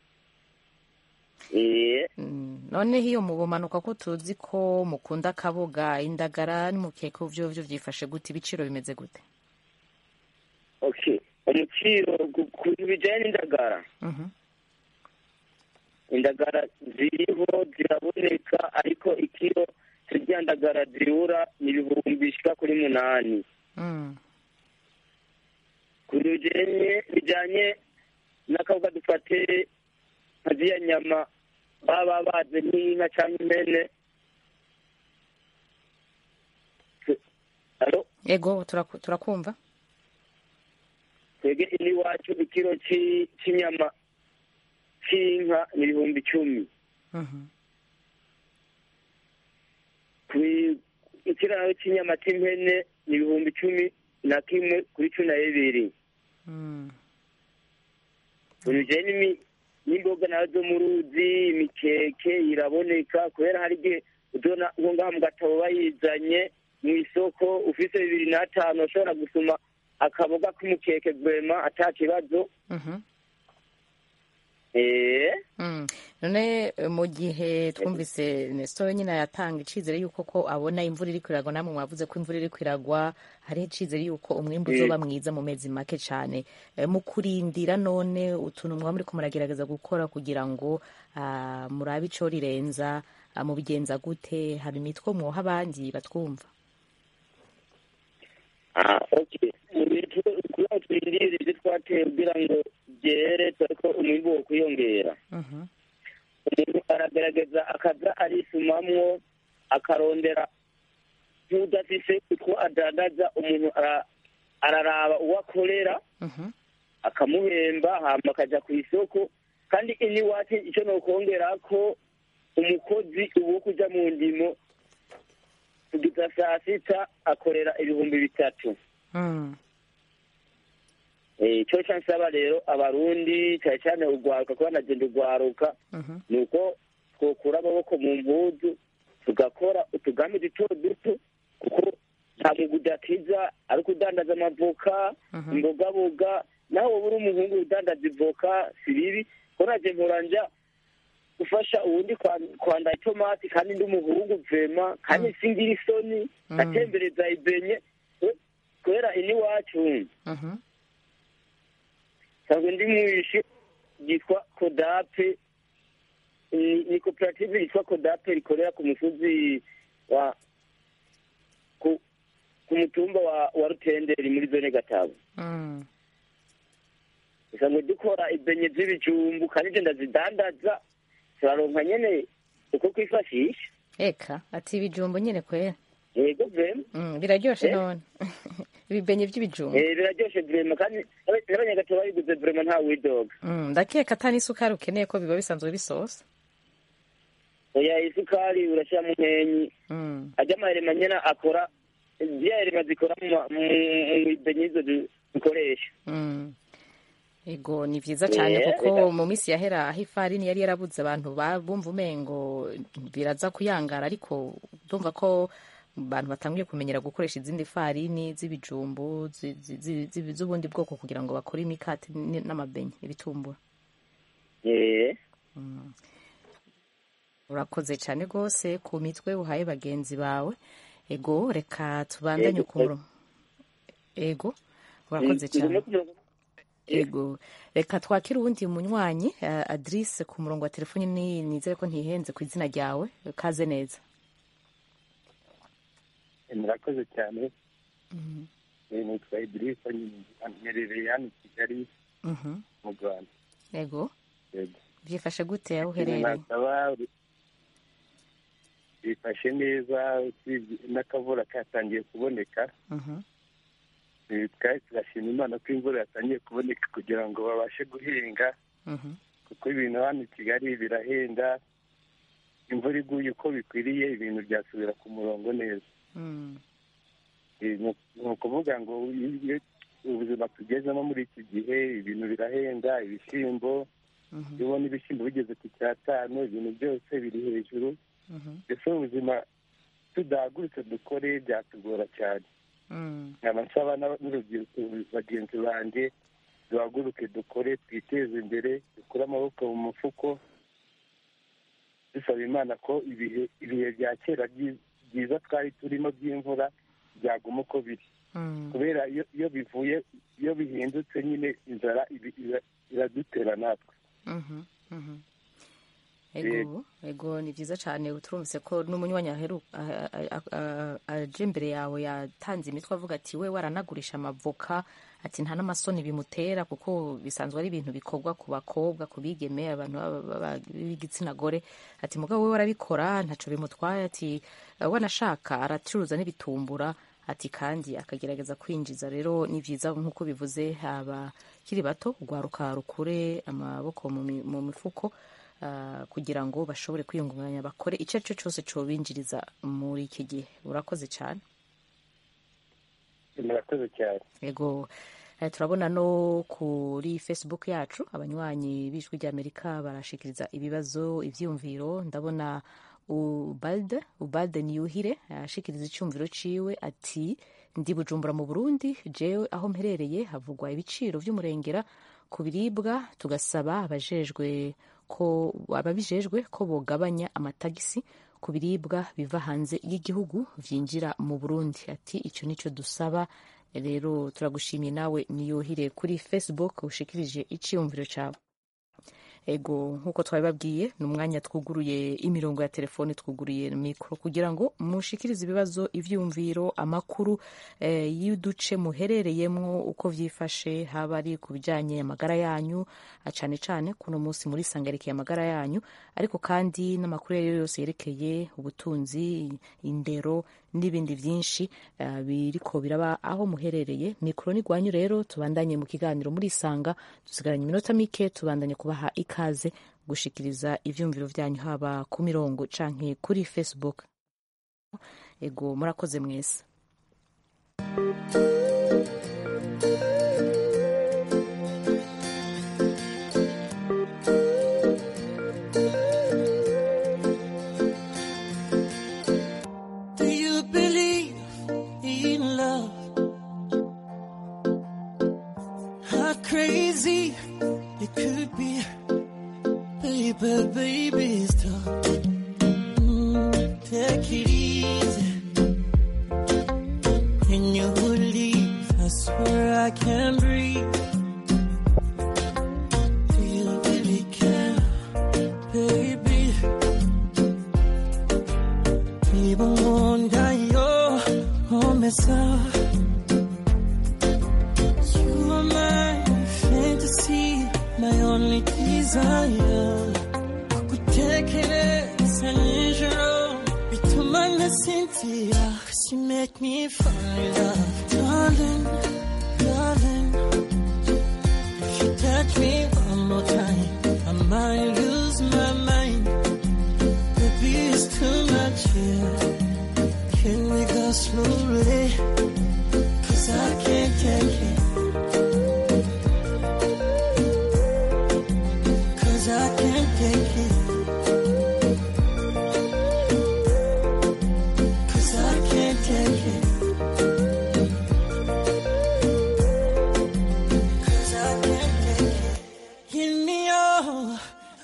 eh Mm. noneho iyo mu bumanuka ko tuzi ko mukunda akaboga indagara n'umukeke vyo vyo vyifashe gute ibiciro bimeze gute okay umuciro ku ku bintu bijanye n'indagara Mhm. indagara ziriho ziraboneka ariko ikiro turya ndagara zirura ni ibihumbi bishika kuri munani Mm. ku bintu bijanye bijanye n'akabuga dufate nka ziriya nyama baba baze nk'inka cyangwa impene Alo? ego turaku- turakumva twebwe ino iwacu ikiro ci- c'inyama c'inka ni ibihumbi icumi Mhm. Kwi- ikiraro cy'inyama cy'impene ni ibihumbi cumi na kimwe kuri cumi na bibiri Mm. ibintu n'imi- n'imboga nazo zo mu ruzi imikeke iraboneka kubera hari igihe uzona nko ngaha mu gatabo bayizanye mu isoko ufise bibiri n'atanu ushobora gusuma akaboga k'umukeke gwema ata kibazo Mhm. eh Mm. none eh, mu gihe twumvise Nestor nyine yatanga icizere yuko ko abona imvura iri kwiragwa namwe mwavuze ko imvura iri kwiragwa hariho icizere yuko umwimbu Mm. uzoba mwiza mu mezi make cane Eh, mu kurindira none utuntu mwaba muriko muragerageza gukora kugira ngo ah, murabe ico rirenza ah, mubigenza gute hari imitwe mwoha abandi batwumva ah okay mu bintu kugira twirindire ibyo twateye kugira ngo byere dore ko umwimbu wo kwiyongera Mhm. umuntu aragerageza akaza arisumamwo akarondera nk'udafise utwo adandaza umuntu ara- araraba uwo akorera Mhm. akamuhemba hama akaja ku isoko kandi ini iwacu icyo nokongera ko umukozi ubu wo kuja mu ndimo kugeza saa sita akorera ibihumbi bitatu Mm. Eh, ico ca nsaba rero abarundi cyane cyane urwaruka kuba nagenda urwaruka Mhm. ni uko twokura amaboko mu mpuzu tugakora utugambi duto duto kuko nta mwuga udakiza ari ukudandaza amavoka Mhm. imbogaboga nawe wowe uri umuhungu udandaza ivoka si bibi ko naje nkoranja gufasha uwundi kwa- kwanda itomati kandi ndi umuhungu vema kandi singira isoni Mm. ngatembereza ibenye kwe- kubera ini wacu Mhm. nsanzwe ndi mwishi ryitwa kodape ni ni koperative yitwa kodape rikorera ku musozi wa ku ku mutumba wa wa rutenderi muri zone gatabo Mm. nsanzwe dukora ibenye z'ibijumbu kandi ivyo ndazidandaza turaronka nyene uko kwifashisha eka ati ibijumbu nyine kwera yego vema Mm, biraryoshe Eh? none ibibenye vy'ibijumbu Eh, biraryoshe vema kandi n'aba- n'abanyagatabo babiguze vema nta widoga Mm, ndakeka ata n'isukari ukeneye ko biba bisanzwe bisosa oya isukari urashyiramo nkenyi Mm. ajya amaherema nyene akora byari bazikora mu ma- mu- mu ibenye izo du- dukoresha Mm. ego ni vyiza cyane Yeah, kuko reka- mu minsi yahera aho ifarini yari yarabuze abantu ba- bumva umengo biraza kuyangara ariko ndumva ko abantu batangiye kumenyera gukoresha izindi farini z'ibijumbu zi- zi- zi- zi- z'ubundi bwoko kugira ngo bakore imikati n- n'amabenye ibitumbura Eh, urakoze cyane rwose ku mitwe uhaye bagenzi bawe ego reka tubandanye Ego. ku murongo ego urakoze turi cyane no ku murongo- ego reka twakire uwundi munywanyi uh, adrise ku murongo wa telefoni ni nizere ko ntihenze ku izina ryawe kaze neza murakoze cyane Eh, nitwa idirisa mperereye hano i kigali Mhm. mu rwanda ego yego byifashe gute aho Ikintu uherereye nasaba bifashe neza usibye n'akavura katangiye kuboneka Mhm. Eh, twari turashima imana ko imvura yatangiye kuboneka kugira ngo babashe guhinga Mhm. kuko ibintu hano i kigali birahenda imvura iguye uko bikwiriye ibintu byasubira ku murongo neza Mm. Eh, ni ni ukuvuga ngo iyo ubuzima tugezemo muri iki gihe ibintu birahenda ibishyimbo Mhm. iyo ubona ibishyimbo bigeze ku cyatanu ibintu byose biri hejuru Mhm. mbese ubuzima tudahagurutse dukore byatugora cyane Mm. nkaba nsaba n'aba- n'urubyiruko bagenzi banjye duhaguruke dukore twiteze imbere dukure amaboko mu mufuko dusaba imana ko ibihe ibihe bya kera byi- byiza twari turimo by'imvura byaguma uko biri Mm. kubera iyo iyo bivuye iyo bihindutse nyine inzara ibi- ira- iradutera natwe Mhm. Mhm. ego ego ni byiza cyane turumvise ko n'umunywanyi aheru a- a- a- aje imbere yawe yatanze imitwe avuga ati we waranagurisha amavoka ati nta n'amasoni bimutera kuko bisanzwe ari ibintu bikorwa ku bakobwa ku bigeme abantu baba- baba- b'igitsina gore ati mugabo we warabikora ntaco bimutwaye ati "Eh, wanashaka aracuruza n'ibitumbura ati kandi akagerageza kwinjiza rero ni byiza nk'uko bivuze abakiri bato urwaruka rukure amaboko mu mi- mu mifuko ah, kugira ngo bashobore kwiyungunganya bakore icyo ari cyo cyose cobinjiriza muri iki gihe urakoze cyane murakoze cyane yego eh, turabona no kuri facebook yacu abanywanyi b'ijwi ry'amerika barashikiriza ibibazo ivyumviro ndabona ubalde ubalde niyuhire ashikiriza icyumviro ciwe ati ndi bujumbura mu burundi jewe aho mperereye havugwa ibiciro vy'umurengera ku biribwa tugasaba abajejwe ko ababijejwe ko bogabanya amatagisi ku biribwa biva hanze y'igihugu vyinjira mu burundi ati icyo nicyo dusaba rero turagushimiye nawe niyuhire kuri facebook ushikirije iciyumviro cawe ego nk'uko twabibabwiye ni umwanya twuguruye imirongo ya telefoni twuguruye mikoro kugira ngo mushikirize ibibazo ivyumviro amakuru eh, y'uduce muherereyemwo uko vyifashe haba ari ku bijanye amagara yanyu ah, cane cane kuno munsi muri sangarekeye amagara yanyu ariko kandi n'amakuru ayo yose yerekeye ubutunzi indero n'ibindi vyinshi uh, biriko biraba aho muherereye mikoro ni gwanyu rero tubandanye mu kiganiro murisanga dusigaranye iminota mike tubandanye kubaha ikaze gushikiriza ivyumviro vyanyu haba ku mirongo canke kuri facebook ego murakoze mwese Do you believe in love? How crazy it could be, baby, baby, stop. Mm, take it easy. When you leave, I swear I can't breathe. Do you really care, baby? Even wonder your home is up. You are my fantasy, my only desire. Kukutekereza nijoro bituma nasinzira. 'Cause you make me fall in love, darling, darling. If you touch me one more time, I might lose my mind. Baby, it's too much here. Can we go slowly?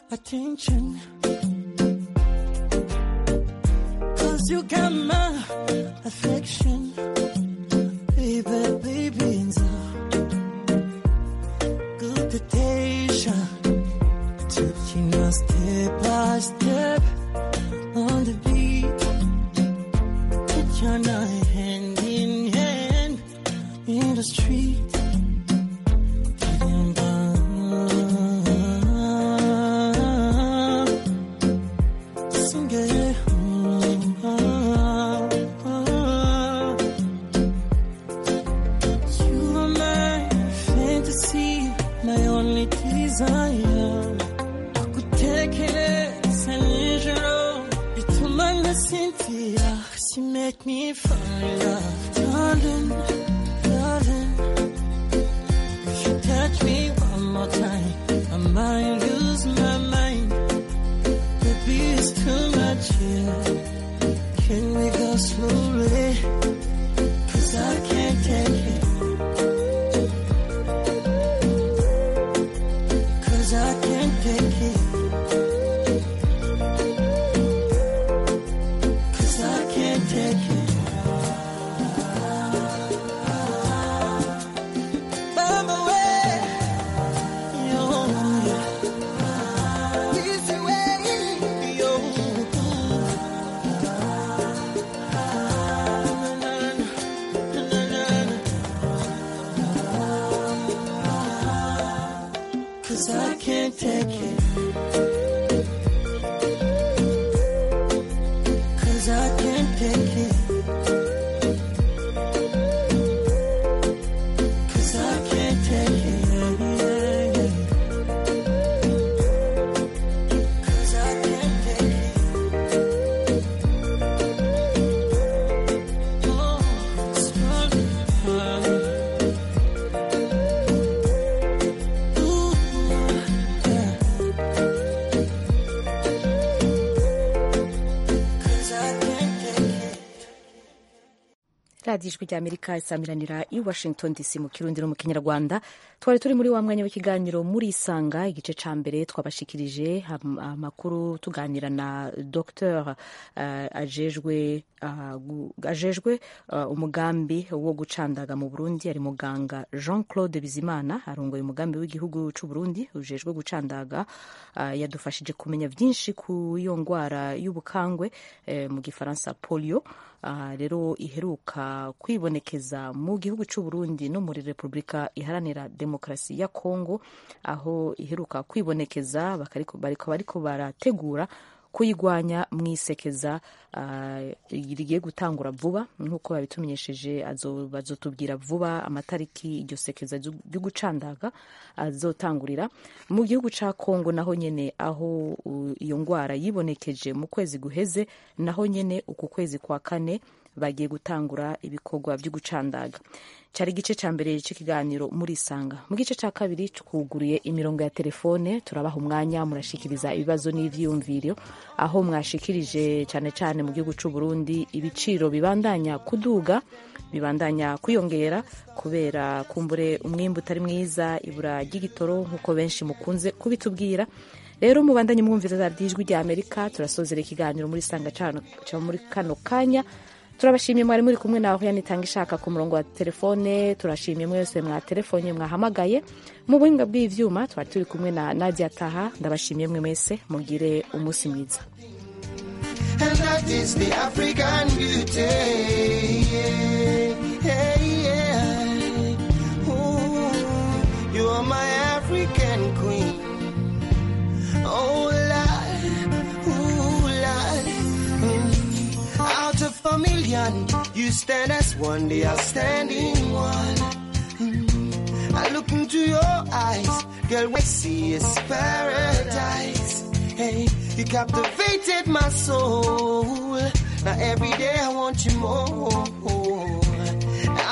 attention. Cause you got my affection. Baby, baby, and so good temptation. Taking us step by step on the beat. Put your night hand in hand in the street. Sing it. You are my fantasy, my only desire. Kutekereza nijoro bituma nasinzira. 'Cause you make me fall in love, darling, darling. If you touch me one more time, I might lose my mind. Baby, it's too much here. Can we go slowly? Cause I can't take it. Cause I can't take it. Cause I can't take it. Mama, where? Yo, yeah. Easy way, yo. Cause I can't take it. Cause I can't take it. Cause I can't take it. Cause I can't take it. Oh, it's running. Ooh, yeah. Cause I can't take it. radiyo ijwi ry'amerika isamiranira i washington dc mu kirundi no mu kinyarwanda twari turi muri wa mwanya w'ikiganiro muri isanga igice ca mbere twabashikirije am- amakuru tuganira na dr uh, ajejwe uh, gu- ajejwe uh, umugambi wo gucandaga mu burundi ari muganga jean claude bizimana arongoye umugambi w'igihugu c'u burundi ujejwe gucandaga uh, yadufashije kumenya vyinshi ku iyo ngwara y'ubukangwe eh, mu gifaransa polio uh, rero iheruka kwibonekeza mu gihugu c'u Burundi no muri Repubulika iharanira demokarasi ya Kongo aho iheruka kwibonekeza bakariko bariko bariko barategura kuyigwanya mwisekeza uh, rigiye gutangura vuba nk'uko babitumenyesheje azo- bazotubwira vuba amatariki iryo sekeza ryo gucandaga azotangurira mu gihugu ca Kongo naho nyene aho uh, iyo ngwara yibonekeje mu kwezi guheze naho nyene uku kwezi kwa kane bagiye gutangura ibikorwa byo gucandaga cyari igice cya mbere cy'ikiganiro muri isanga mu gice cya kabiri twuguriye imirongo ya telefone turabaha umwanya murashikiriza ibibazo n'ivyiyumviro aho mwashikirije cyane cyane mu gihugu cy'u Burundi ibiciro bibandanya kuduga bibandanya kwiyongera kubera kumbure umwimbu utari mwiza ibura ry'igitoro nk'uko benshi mukunze kubitubwira rero mubandanye mwumviriza ijwi rya amerika turasozera ikiganiro muri sanga cya muri kano kanya turabashimiye mwari muri kumwe nawe yanitanga ishaka ku murongo wa telefone turashimiye mwese mwatelefone mwahamagaye mu buhinga bw'ivyuma twari turi kumwe na nadia taha ndabashimiye mwe mwese mugire umunsi mwiza and that is the African beauty. Yeah, yeah. Ooh, you are my African queen. Oh, Lord, ooh, Lord. Mm. Out of a million, you stand as one, the outstanding one. Mm. I look into your eyes, girl, what I see is paradise. Hey, you captivated my soul. Now every day I want you more.